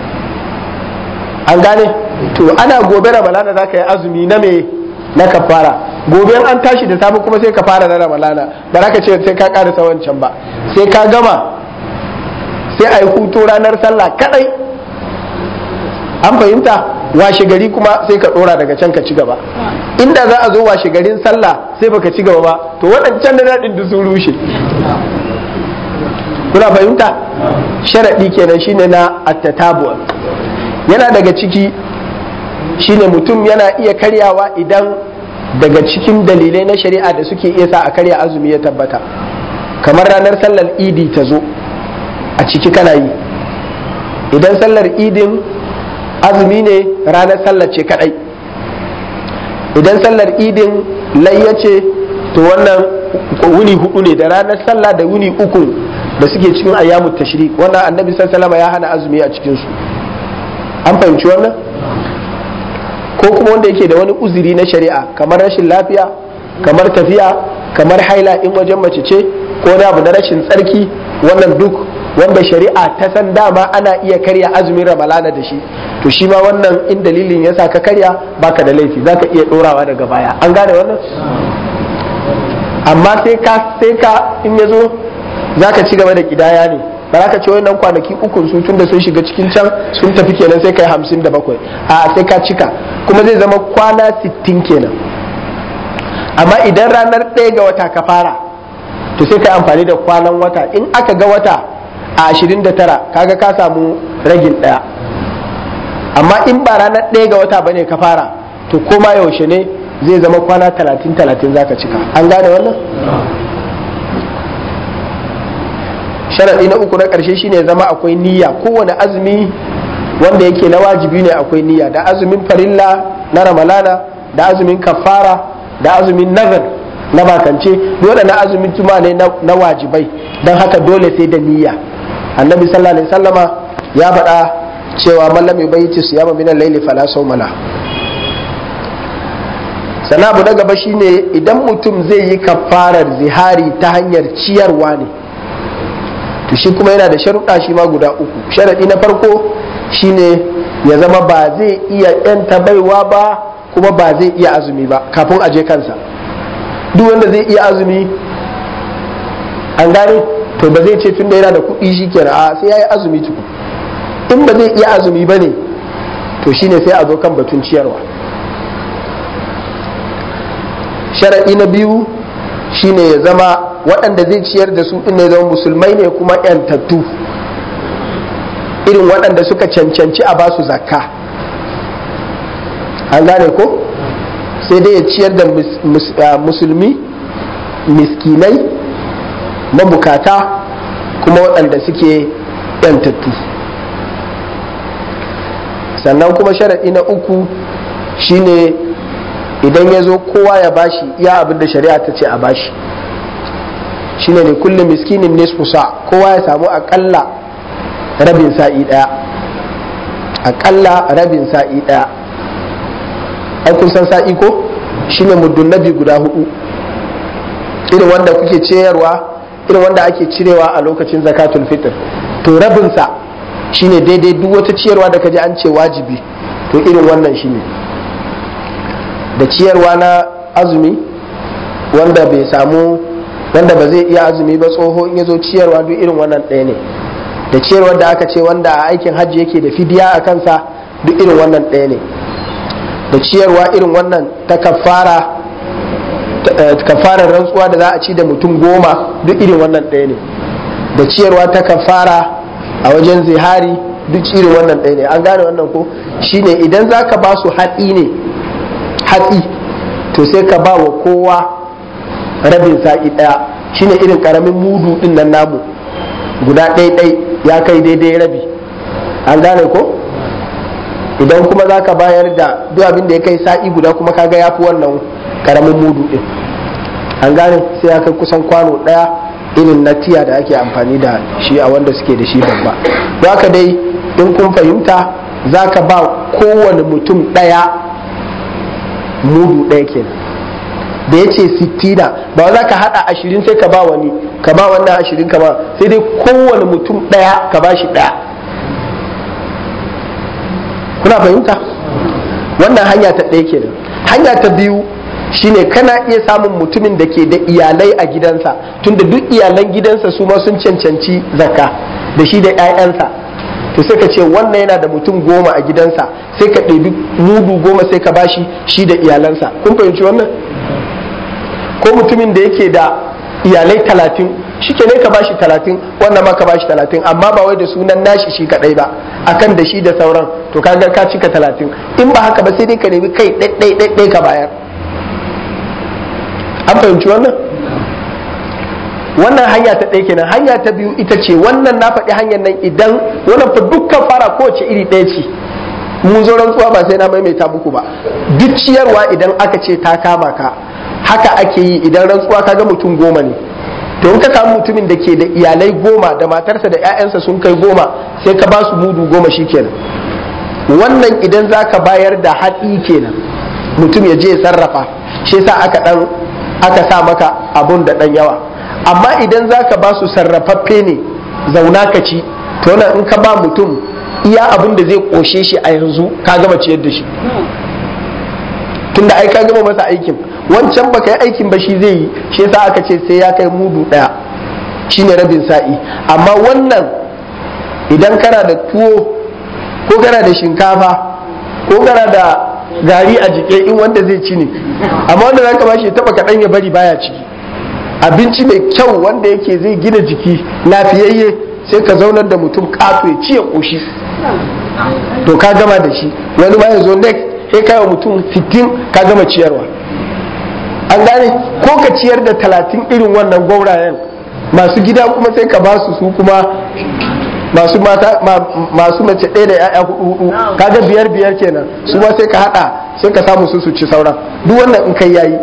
Speaker 1: an gane to ana gobe ramalana za ka yi azumi na me na kafara gobe an tashi da safe kuma sai ka fara na ramalana ba za ka ce sai ka karasa wancan ba sai ka gama sai a yi hutu ranar sallah kadai an fahimta washe gari kuma sai ka dora daga can ka ci gaba inda za a zo washe garin sallah sai baka ci gaba ba to waɗancan da daɗin da sun rushe kuna fahimta sharaɗi kenan shine na attatabu yana daga ciki shine mutum yana iya karyawa idan daga cikin dalilai na shari'a da suke iya sa a karya azumi ya tabbata kamar ranar sallar idi ta zo a ciki kana yi idan sallar idin azumi ne ranar sallar ce kadai idan sallar idin layya ce to wannan wuni hudu ne da ranar sallah da wuni uku da suke cikin ayyamu tashrik wannan annabi sallallahu ya hana azumi a cikin su an fahimci wannan ko kuma wanda yake da wani uzuri na shari'a kamar rashin lafiya kamar tafiya kamar haila in wajen mace ce ko wani abu na rashin tsarki wannan duk wanda shari'a ta san dama ana iya karya azumin ramalana da shi to shi ma wannan in dalilin yasa ka karya baka da laifi zaka iya dorawa daga baya an gane wannan amma sai ka sai ka in yazo zaka ci gaba da kidaya ne ba za ka ce wannan kwanaki uku su tun da sun shiga cikin can sun tafi kenan sai kai hamsin da bakwai a sai ka cika kuma zai zama kwana sittin kenan amma idan ranar ɗaya ga wata ka fara to sai ka amfani da kwanan wata in aka ga wata a ashirin da tara kaga ka samu ragin ɗaya amma in ba ranar ɗaya ga wata bane ka fara to koma yaushe ne zai zama kwana talatin talatin zaka cika an gane wannan sharaɗi na uku na ƙarshe shine zama akwai niyya kowane azumi wanda yake na wajibi ne akwai niyya da azumin farilla na ramalana da azumin kafara da azumin nazar na bakance dole na azumin tuma ne na wajibai don haka dole sai da niyya annabi sallallahu alaihi wasallama ya faɗa cewa mallam yubayyiti siyama min al-layli fala sawmala sana abu na gaba shine idan mutum zai yi kafarar zihari ta hanyar ciyarwa ne to shi kuma yana da sharuɗa shi ma guda uku sharaɗi na farko shine ya zama ba zai iya yanta baiwa ba kuma ba zai iya azumi ba kafin a je kansa duk wanda zai iya azumi an gane to ba zai ce tun da yana da kuɗi shi kenan a sai ya yi azumi tuku in ba zai iya azumi ba ne to shine sai a zo kan batun ciyarwa sharaɗi na biyu shine ya zama waɗanda zai ciyar da su ɗin ne zama musulmai ne kuma ‘yantattu irin waɗanda suka cancanci a basu zakka an gane ko sai dai ya ciyar da musulmi miskinai mabukata kuma waɗanda suke ‘yantattu sannan kuma sharaɗi na uku shine idan ya zo kowa ya bashi iya abin da shari'a ta ce a bashi shine ne kullum miskinin nisfu sa kowa ya samu akalla rabin sa'i daya akalla rabin sa'i daya ai kun san sa'i ko shine muddun nabi guda hudu irin wanda kuke ciyarwa irin wanda ake cirewa a lokacin zakatul fitr to rabinsa shine daidai duk wata ciyarwa da kaji an ce wajibi to irin wannan shine da ciyarwa na azumi wanda bai samu wanda ba zai iya azumi ba tsoho in ya zo ciyarwa duk irin wannan ɗaya ne da ciyarwar da aka ce wanda a aikin hajji yake da fidiya a kansa duk irin wannan ɗaya ne da ciyarwa irin wannan ta kafara kafarar rantsuwa da za a ci da mutum goma duk irin wannan ɗaya ne da ciyarwa ta kafara a wajen zihari duk irin wannan ɗaya ne an gane wannan ko shine idan za ka ba su hatsi ne hatsi to sai ka ba wa kowa rabin sa'i ɗaya shine irin ƙaramin mudu ɗin nan namu guda ɗai ya kai daidai rabi an gane ko idan kuma za ka bayar da duk abin da ya kai sa'i guda kuma kaga ya fi wannan ƙaramin mudu ɗin an gane sai ya kai kusan kwano ɗaya irin na tiya da ake amfani da shi a wanda suke da shi babba don haka dai in kun fahimta za ka ba kowane mutum ɗaya mudu ɗaya kenan da ya ce sittina ba za ka haɗa ashirin sai ka ba wani ka ba wannan ashirin ka ba sai dai kowane mutum ɗaya ka ba shi ɗaya kuna fahimta wannan hanya ta ɗaya kenan hanya ta biyu shine kana iya samun mutumin da ke da iyalai a gidansa tunda duk iyalan gidansa su ma sun cancanci zakka da shi da 'ya'yansa to sai ka ce wannan yana da mutum goma a gidansa sai ka ɗebi mudu goma sai ka bashi shi da iyalansa kun fahimci wannan ko mutumin da yake da iyalai talatin shi ke ne ka bashi talatin wannan ma ka bashi talatin amma ba wai da sunan nashi shi kadai ba akan da shi da sauran to kaga ka cika talatin in ba haka ba sai dai ka nemi kai ɗaiɗai ɗaiɗai ka bayar an fahimci wannan wannan hanya ta ɗaya kenan hanya ta biyu ita ce wannan na faɗi hanyar nan idan wannan fa dukkan fara kowace iri ɗaya ce mu zo rantsuwa ba sai na maimaita muku ba duk ciyarwa idan aka ce ta kama ka haka ake yi idan rantsuwa kaga mutum goma ne to in ka samu mutumin da ke da iyalai goma da matarsa da 'ya'yansa sun kai goma sai ka ba su mudu goma shi kenan wannan idan za ka bayar da hatsi kenan mutum ya je ya sarrafa shi sa aka dan aka sa maka abun da dan yawa amma idan za ka ba su sarrafaffe ne zauna ka ci to nan in ka ba mutum iya abin da zai koshe shi a yanzu ka gama ciyar da shi tunda ai ka gama masa aikin wancan baka yi aikin ba shi zai yi shi yasa aka ce sai ya kai mudu daya shine rabin sa'i amma wannan idan kana da tuwo ko kana da shinkafa ko kana da gari a jike in wanda zai ci ne amma wanda zaka ba shi taba kaɗan ya bari baya ciki abinci mai kyau wanda yake zai gina jiki lafiyayye sai ka zaunar da mutum kato ya ci ya koshi to ka gama da shi wani ma ya zo next sai kai wa mutum 60 ka gama ciyarwa an gane ko ka ciyar da talatin irin wannan gwaurayen masu gida kuma sai ka ba su su kuma masu mata masu mace ɗaya da ya'ya hudu hudu kaga biyar biyar kenan su ma sai ka hada sai ka samu su su ci sauran duk wannan in kai yayi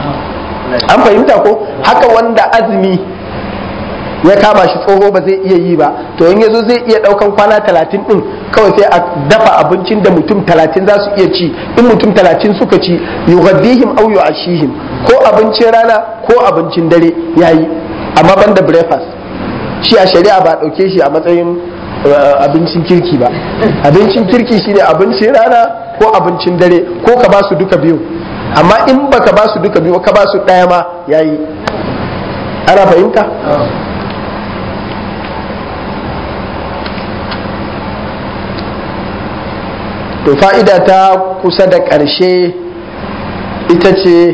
Speaker 1: an fahimta ko haka wanda azumi ya kama shi tsoho ba zai iya yi ba to in yazo zai iya daukan kwana talatin din kawai sai a dafa abincin da mutum talatin za su iya ci in mutum talatin suka ci yughaddihim aw yu'ashihim ko abincin rana ko abincin dare yayi amma banda breakfast shi a shari'a ba dauke shi a matsayin abincin kirki ba abincin kirki shine abincin rana ko abincin dare ko ka ba su duka biyu amma in baka ba su duka biyu ka ba su daya ma yayi ana fahimta to fa'ida ta kusa da ƙarshe ita ce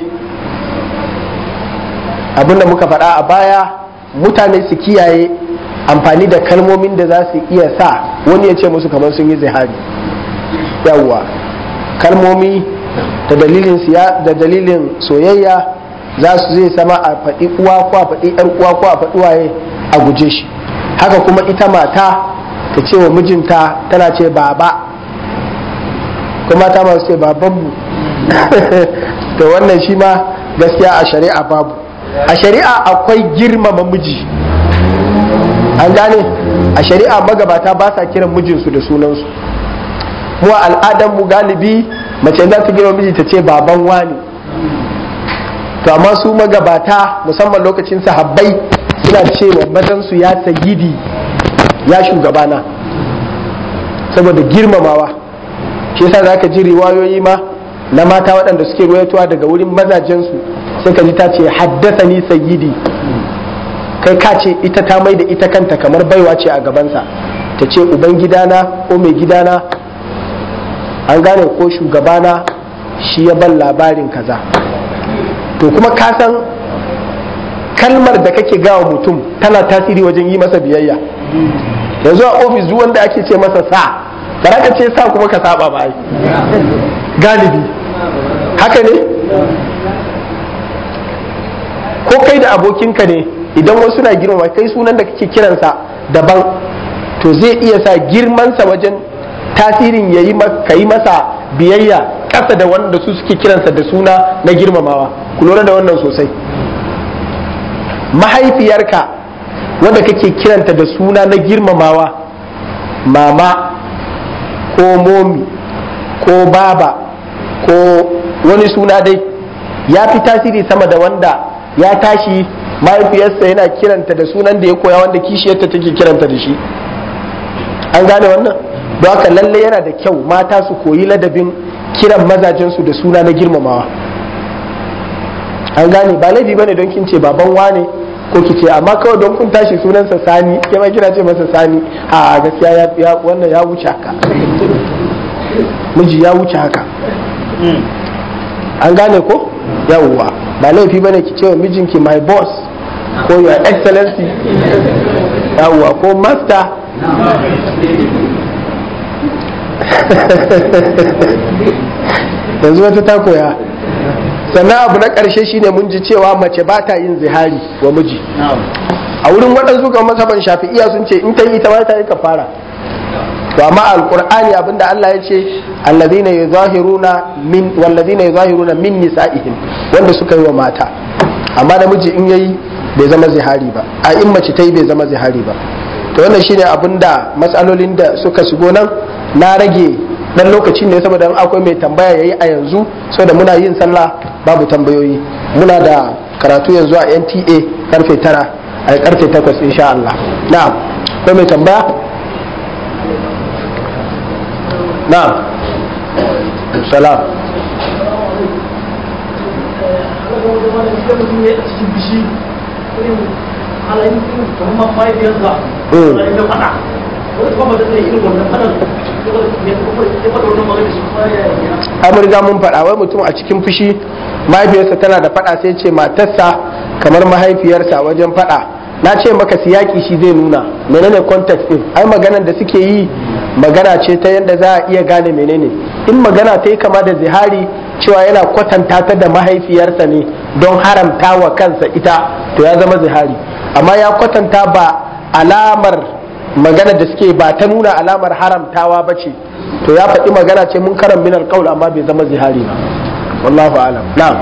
Speaker 1: abinda muka faɗa a baya mutane su kiyaye amfani da kalmomin da za su iya sa wani ya ce musu kamar sun yi zihari yawwa kalmomi da dalilin siya da dalilin soyayya za su zai sama a faɗi uwa ko a faɗi yar uwa ko a faɗi waye a guje shi haka kuma ita mata ta ce wa mijinta tana ce baba kuma ta masu ce babanmu to wannan shi ma gaskiya a shari'a babu a shari'a akwai girmama miji an gane a shari'a magabata ba sa kiran mijinsu da sunansu mu a al'adar mu galibi mace za ta girma miji ta ce baban wani to amma su magabata musamman lokacin sahabbai suna cewa mazansu ya sayidi ya shugabana saboda girmamawa shi yasa zaka ji riwayoyi ma na mata waɗanda suke ruwaitowa daga wurin mazajensu sai ka ji ta ce haddasa ni sayyidi kai ka ce ita ta mai da ita kanta kamar baiwa ce a gabansa ta ce uban gidana ko mai gidana an gane ko shugabana shi ya ban labarin kaza to kuma ka san kalmar da kake gawa mutum tana tasiri wajen yi masa biyayya yanzu a ofis duk wanda ake ce masa sa ba ka ce sa kuma ka saba ba ai galibi haka ne ko kai da abokinka ne idan wasu na girmama kai sunan da kake kiransa daban to zai iya sa girmansa wajen tasirin ya yi ka yi masa biyayya ƙasa da wanda su suke kiransa da suna na girmamawa ku lura da wannan sosai mahaifiyarka wanda kake kiranta da suna na girmamawa mama ko momi ko baba ko wani suna dai ya fi tasiri sama da wanda ya tashi mahaifiyarsa yana kiranta da sunan da ya koya wanda kishiyarta take kiranta da shi an gane wannan don haka lalle yana da kyau mata su koyi ladabin kiran mazajensu da suna na girmamawa an gane ba laifi bane don kin ce baban wane ko ki ce amma kawai don kun tashi sunansa sani ke ma kina ce masa sani a gaskiya ya wannan ya wuce haka miji ya wuce haka an gane ko yawwa ba laifi bane ki ce wa mijinki my boss ko your excellency yawwa ko master yanzu wata ta koya sannan abu na ƙarshe shine mun ji cewa mace ba ta yin zihari wa miji a wurin waɗansu kan masaban shafi'iya sun ce in ta yi ita ma ta yi kafara to amma alqur'ani abinda Allah ya ce allazina yuzahiruna min wallazina yuzahiruna min nisa'ihim wanda suka yi wa mata amma namiji in yayi bai zama zihari ba a in mace ta yi bai zama zihari ba to wannan shine abinda matsalolin da suka shigo nan na rage dan lokaci ne saboda akwai mai tambaya yayi a yanzu saboda muna yin sallah babu tambayoyi muna da karatu yanzu a NTA karfe 9 a karfe 8 insha Allah na'am akwai mai tambaya na'am salam an riga mun faɗa wai mutum a cikin fushi mahaifiyarsa tana da faɗa sai ce matarsa kamar mahaifiyarsa wajen faɗa na ce maka siyaki shi zai nuna menene context din ai maganar da suke yi magana ce ta yadda za a iya gane menene in magana ta yi kama da zihari cewa yana kwatanta ta da mahaifiyarsa ne don haramta wa kansa ita to ya zama zihari amma ya kwatanta ba alamar magana da suke ba ta nuna alamar haramtawa ba ce to ya faɗi magana ce mun karan minar kaul amma bai zama zihari ba wallahu alam na'am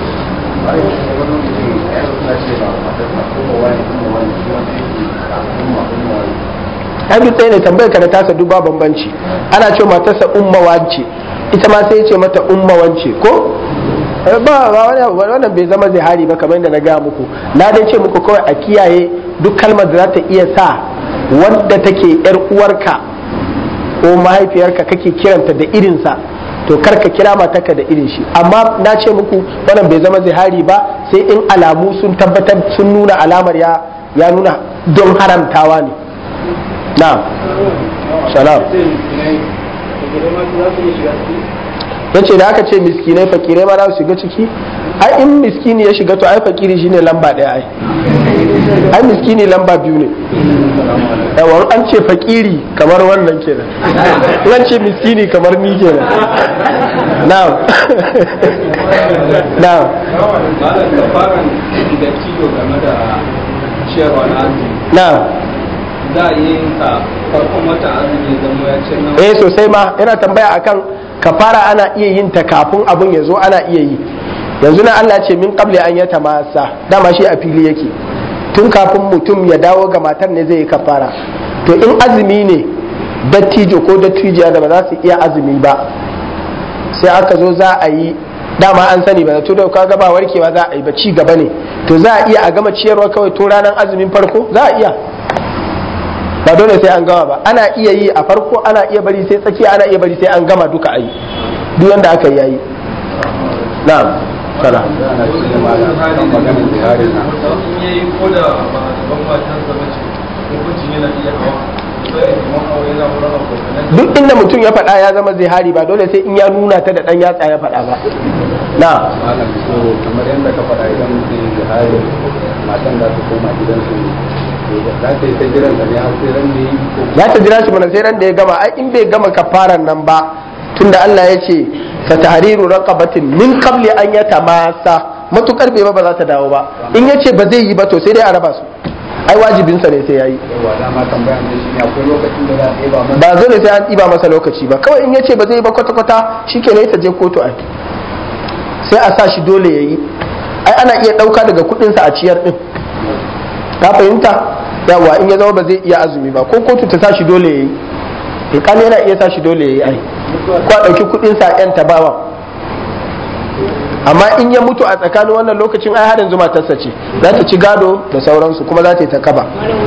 Speaker 1: ai duk ɗaya ne tambayar ka da tasa duk ba bambanci ana ce matarsa umma wance ita ma sai ce mata umma wance ko ba ba wannan bai zama zihari ba kamar da na gaya muku na dai ce muku kawai a kiyaye duk kalmar da za ta iya sa wadda take yar uwarka ko mahaifiyarka kake kiranta da irinsa to kar ka kira matarka da irin shi amma na ce muku wannan bai zama zihari ba sai in alamu sun tabbatar sun nuna alamar ya ya nuna don haramtawa ne na'am salam ya ce da aka ce miskinai fakirai ma za su shiga ciki ai in miskini ya shiga to ai fakiri shine lamba ɗaya ai ai miskini lamba biyu ne yawan an ce fakiri kamar wannan kenan an ce miskini kamar ni kenan na'am na'am na'am
Speaker 3: za a yi sa farkon wata azumi zama ya ce nan
Speaker 1: eh sosai ma yana tambaya akan kafara ana iya yin ta kafin abun ya zo ana iya yi yanzu na Allah ce min qabli an yata masa dama shi a fili yake tun kafin mutum ya dawo ga matar ne zai yi kafara to in azumi ne dattijo ko dattijiya da ba za su iya azumi ba sai aka zo za a yi dama an sani ba to da kaga ba warkewa za a yi ba ci gaba ne to za a iya a gama ciyarwa kawai to ranar azumin farko za a iya ba dole sai an gama ba ana iya yi a farko ana iya bari sai tsakiya ana iya bari sai an gama duka a yi duk wanda aka yi yayi na'am sana duk inda mutum ya faɗa ya zama zihari ba dole sai in ya nuna ta da ɗan yatsa ya faɗa ba na
Speaker 4: malam so kamar yadda ka faɗa idan mutum ya zihari matan za su koma gidansu za ta yi ta jiran ne har sai ran da yi ko
Speaker 1: za ta jira shi mana sai ran da ya gama ai in bai gama kafaran nan ba tunda Allah ya ce fa tahriru raqabatin min qabli an yatamasa matukar bai ba ba za ta dawo ba in yace ba zai yi ba to sai dai a raba su ai wajibin sa ne sai yayi
Speaker 4: yawa dama tambaya ne shi ne akwai lokacin da za a ɗeba masa
Speaker 1: ba zo ne sai an ɗiba masa lokaci ba kawai in yace ba zai yi ba kwata kwata shikenan ta je kotu ai sai a sa shi dole yayi ai ana iya ɗauka daga kuɗin sa a ciyar din ka fahimta yawa in ya zama ba zai iya azumi ba ko kotu ta sa shi dole yayi alƙali yana iya sa shi dole yayi ai ko a ɗauki kuɗin sa yan tabawa amma in ya mutu a tsakanin wannan lokacin ai har yanzu matarsa ce za ta ci gado da sauransu kuma za ta yi ta kaba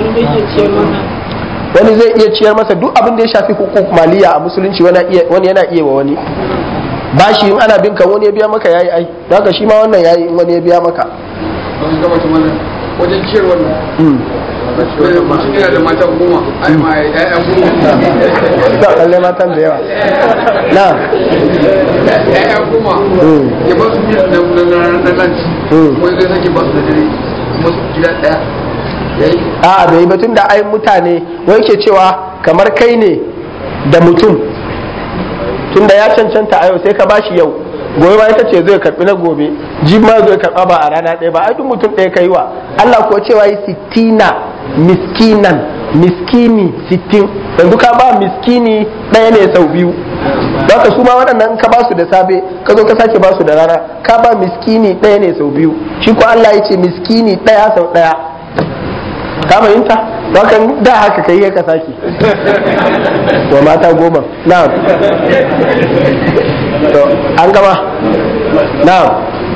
Speaker 1: wani zai iya ciyar masa duk abin da ya shafi hukuk maliya a musulunci wani yana iya wa wani bashi in ana bin ka wani ya biya maka yayi ai haka shi ma wannan yayi in wani ya biya maka
Speaker 4: don gaba su mana wajen ciyar wannan mutum yana da mata goma ai ma ya'ya goma
Speaker 1: da kalle matan da yawa na
Speaker 4: ya'ya goma ya ba su biyu na lanci wani zai sake ba su da dare kuma su gida ɗaya yayi
Speaker 1: a'a bai batun da ai mutane wai ke cewa kamar kai ne da mutum tunda ya cancanta a yau sai ka bashi yau gobe ma ita ce zai karbi na gobe ji ma zai karba ba a rana ɗaya ba ai duk mutum ɗaya kai wa Allah ko cewa yi sittina miskinan miskini sittin yanzu ka ba miskini ɗaya ne sau biyu Zaka su ma waɗannan ka ba su da safe ka zo ka sake ba su da rana ka ba miskini ɗaya ne sau biyu shi ko Allah ya ce miskini ɗaya sau ɗaya ka fahimta wakan da haka kai ka sake wa mata goma na'am to an gama na'am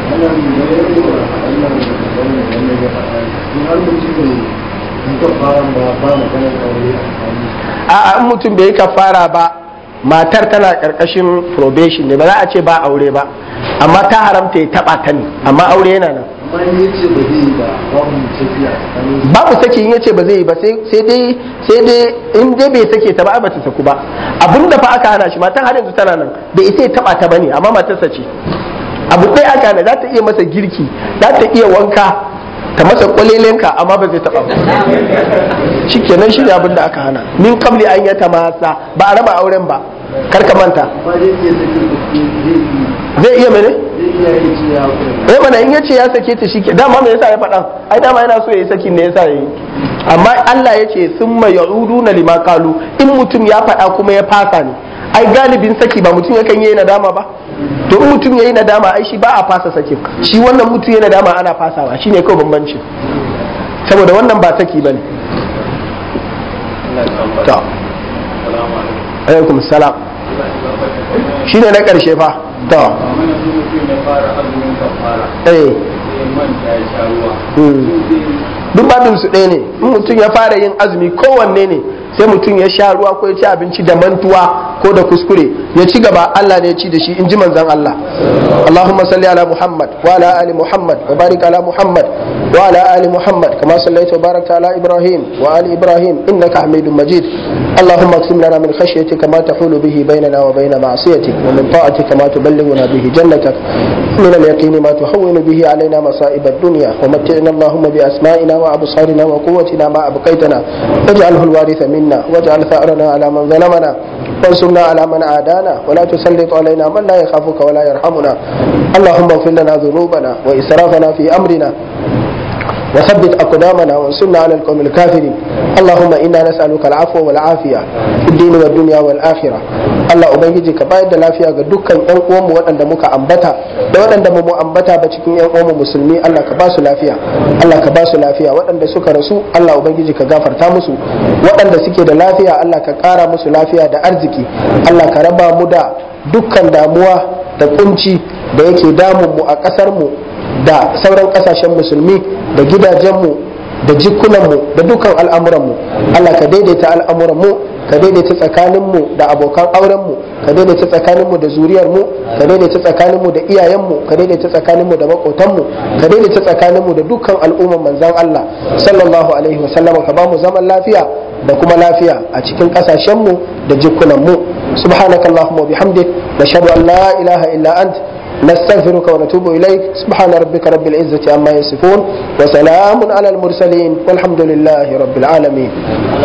Speaker 1: a in mutum bai yi kafara ba matar tana karkashin probation ne ba za a ce ba aure ba amma ta haramta ya taba ta ne amma aure yana nan babu saki in yace ba zai yi ba sai dai sai dai in dai bai sake ta ba ba ta saku ba abin da fa aka hana shi matan har yanzu tana nan bai isa ya taba ta bane amma matarsa ce abu ɗaya aka hana za ta iya masa girki za ta iya wanka ta masa kwalelenka amma ba zai taba ba shikenan shi ne abin da aka hana min kabli an yata masa ba a raba auren ba kar ka manta zai iya mene eh mana in yace ya sake ta shike dama me yasa ya faɗa ai dama yana so yayi sakin ne yasa yayi amma Allah yace summa ya'uduna lima qalu in mutum ya faɗa kuma ya fasa ne ai galibin saki ba mutum yakan yi nadama ba to in mutum yayi nadama ai shi ba a fasa sakin shi wannan mutum yayi nadama ana fasawa shine kawai bambanci saboda wannan ba saki bane to alaikum salam shine na karshe fa to eh duk babin su ɗaya ne in mutum ya fara yin azumi kowanne ne sai mutum ya sha ruwa ko ya ci abinci da mantuwa ko da kuskure ya ci gaba Allah ne ya ci da shi in ji manzon Allah Allahumma salli ala Muhammad wa ala ali Muhammad wa barik ala Muhammad wa ala ali Muhammad kama sallaita wa barakta ala Ibrahim wa ali Ibrahim innaka Hamidum Majid اللهم اقسم لنا من خشيتك ما تحول به بيننا وبين معصيتك ومن طاعتك ما تبلغنا به جنتك من اليقين ما تهون به علينا مصائب الدنيا ومتعنا اللهم بأسمائنا وأبصارنا وقوتنا ما أبقيتنا واجعله الوارث منا واجعل ثأرنا على من ظلمنا وانصرنا على من عادانا ولا تسلط علينا من لا يخافك ولا يرحمنا اللهم اغفر لنا ذنوبنا وإسرافنا في أمرنا وثبت أقدامنا وانصرنا على القوم الكافرين اللهم إنا نسألك العفو والعافية في الدين والدنيا والآخرة Allah Ubangiji ka bayar da lafiya ga dukkan ƴan uwanmu waɗanda muka ambata da waɗanda ba mu ambata ba cikin ƴan uwanmu musulmi Allah ka ba su lafiya Allah ka ba su lafiya waɗanda suka rasu Allah Ubangiji ka gafarta musu waɗanda suke da lafiya Allah ka ƙara musu lafiya da arziki Allah ka raba mu da dukkan damuwa da kunci da yake damun mu a ƙasar mu da sauran ƙasashen musulmi da gidajenmu da jikunanmu da dukkan al'amuranmu Allah ka daidaita al'amuranmu ka daidaita tsakaninmu da abokan aurenmu ka daidaita tsakaninmu da zuriyarmu ka daidaita tsakaninmu da iyayenmu ka daidaita tsakaninmu da makotanmu ka daidaita tsakaninmu da dukkan al'umman manzan Allah sallallahu alaihi wasallam ka ba mu zaman lafiya da kuma lafiya a cikin kasashenmu da jikunanmu subhanakallahumma wa bihamdik nashhadu an la ilaha illa ant نستغفرك ونتوب إليك سبحان ربك رب العزة عما يصفون وسلام على المرسلين والحمد لله رب العالمين